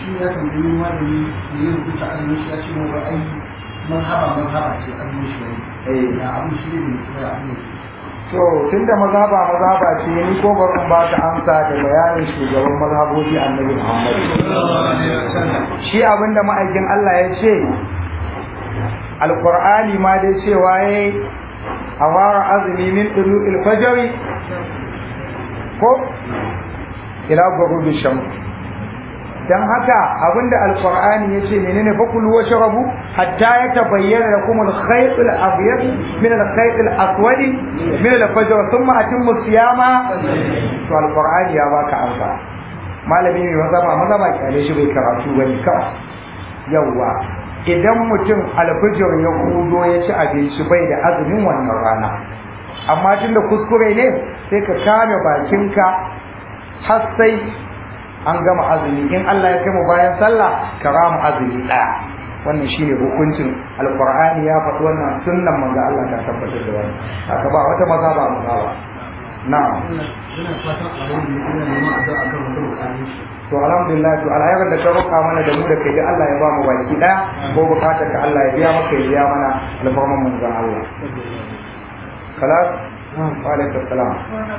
to tunda mazhaba mazhaba ce ni ko barin ba ta amsa da bayanin shugaban mazhabobi annabi Muhammad shi abinda ma'aikin Allah ya ce alqur'ani ma dai cewa yayi awara azmi min dulu'il fajr ko ila ghurubi shams dan haka abinda alqur'ani yace menene fakulu wa shrabu hatta yatabayyana lakum al-khayt al-abyad min al-khayt al-aswad min al-fajr thumma atimmu siyama to alqur'ani ya baka amsa malami mai mazaba mazaba kyale shi bai karatu bane kawai yawa idan mutum alfijir ya kudo ya ci abinci bai da azumin wannan rana amma tunda kuskure ne sai ka kame bakinka har sai an gama azumi in Allah ya kai mu bayan sallah ka rama azumi daya wannan shine hukuncin alqur'ani ya faɗi wannan sunnan manzo Allah ta tabbatar da wannan haka ba wata maza ba maza ba na'am Ina fatan a wani ina neman addu'a kan wata bukatun shi. to alhamdulillah to alhairar da ka roƙa mana da mu da kai da Allah ya ba mu baki daya ko bukatar ka Allah ya biya maka ya biya mana alfarman manzon Allah kalas wa alaikum salam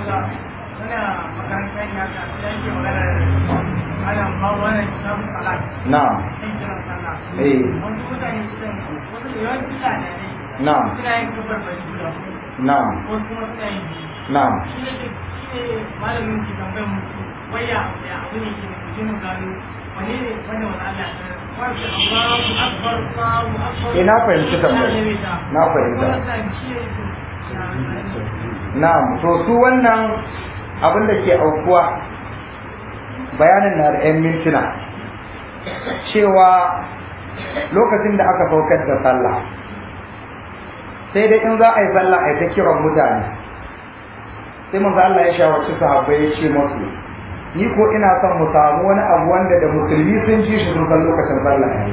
na'am eh na'am na'am na'am malamin ki tambayar mutu waya ya abu ne ke mutum mu gano wane ne wanda wani Allah ya wasu Allahu akbar Allahu akbar Eh, na fahimci tambayar. Na fahimta. na'am to su wannan abin da ke aukuwa bayanin na da 'yan mintuna cewa lokacin da aka saukar da sallah sai dai in za a yi sallah a yi ta kiran mutane sai manzo Allah ya shawarci sahabbai ya ce musu ni ko ina son mu samu wani abu wanda da musulmi sun ji shi sun san lokacin sallah yayi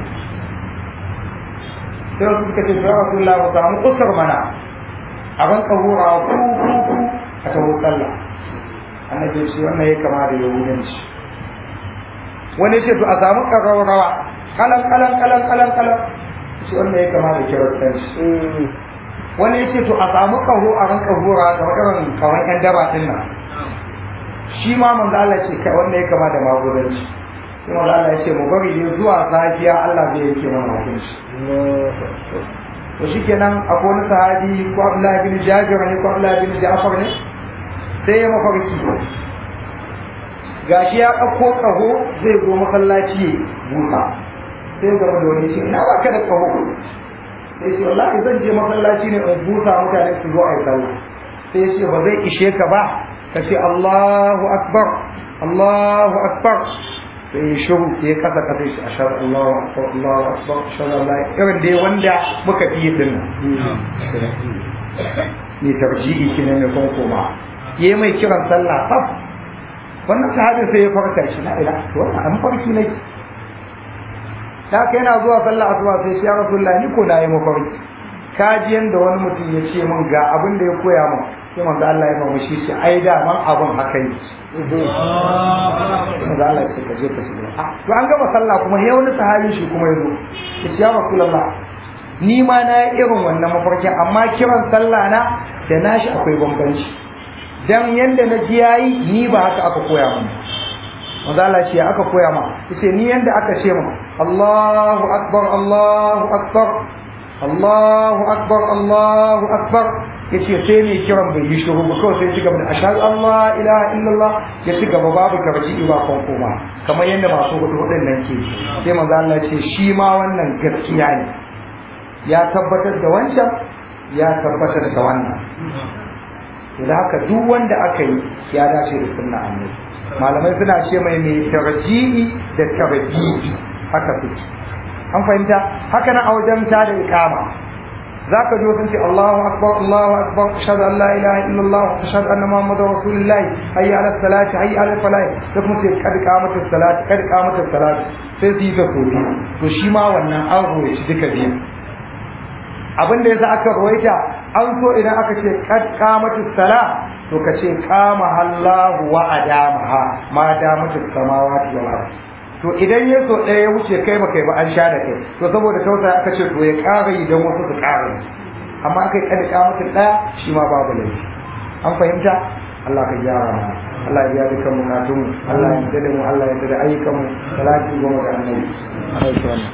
sai wasu suka ce ya rasulullah mu samu usur mana abin kahura ku ku ku a taho sallah annabi ya ce wannan ya kama da yahudanci wani ce to a samu ƙararrawa kalan kalan kalan kalan kalan shi wannan ya kama da kiristanci wani ya ce to a samu kaho a ran kahura kamar irin kamar yan daba din nan shi ma manzo Allah ce kai wannan ya kama da magudanci sai manzo Allah ya ce mu bari ne zuwa safiya Allah zai yake mana hukunci to shikenan akwai wani sahabi ko Abdullahi bin Jabir ne ko Abdullahi bin Ja'far ne sai ya mafarki gashi ya ɗauko ƙaho zai zo masallaci ya busa sai ya gama da wani shi ina ba ka da ƙaho sai ce wallahi zan je masallaci ne in busa mutane su zo a yi sallah sai ya ce ba zai ishe ka ba ka ce Allahu akbar Allahu akbar sai ya shiru sai ya kasa kasa shi ashar Allahu akbar Allahu akbar ashar Allah irin dai wanda muka fi din nan ne tarji'i kine ne kuma koma yayi mai kiran sallah saf wannan sahabi sai ya farka shi na ila to wannan an farki ne ta kai yana zuwa sallah asuba sai shi ya rasulullahi ni ko na yi mafarki kaji yanda wani mutum ya ce min ga abin da ya koya min sai manzo Allah ya mamu shi ai da man abin haka yi manzo Allah ya ce ka je ka shiga ah to an gama sallah kuma sai wani sahabi shi kuma yazo ya ce ya rasulullah ni ma na yi irin wannan mafarkin amma kiran sallah na da nashi akwai bambanci dan yanda na ji yayi ni ba haka aka koya min manzo Allah ce aka koya ma yace ni yanda aka ce min Allahu akbar Allahu akbar Allahu akbar Allahu akbar yace sai ne kiran bai yi shiru ba kawai sai ci gaba da ashhadu Allah ilaha illallah ya ci gaba babu karji ba kon koma kamar yadda masu hudu hudun nan ke sai manzo Allah ce shi ma wannan gaskiya ne ya tabbatar da wancan ya tabbatar da wannan da haka duk wanda aka yi ya dace da sunna annabi malamai suna ce mai mai tarji'i da tarbiyi haka suke an fahimta haka na a wajen ta da ikama zaka ji sun ce Allahu akbar Allahu akbar ashhadu an la ilaha illallah ashhadu anna muhammadar rasulullah hayya ala salati hayya ala falah da kuma ce kad qamatu salati kad qamatu salati sai su yi ta sofi to shi ma wannan an roye shi duka biyu abin da yasa aka ruwaita an so idan aka ce kad qamatu sala to ka ce qama Allahu wa adamaha ma damatu samawati wal ard to idan ya so ɗaya ya wuce kai ba kai ba an sha da kai to saboda tausa aka ce to ya ƙara idan wasu su ƙara amma aka yi kad qamatu ɗaya shi ma babu laifi an fahimta Allah ka gyara mana Allah ya biya dukkan bukatun mu Allah ya yarda da mu Allah ya yarda da ayyukan mu salati goma ga annabi alaihi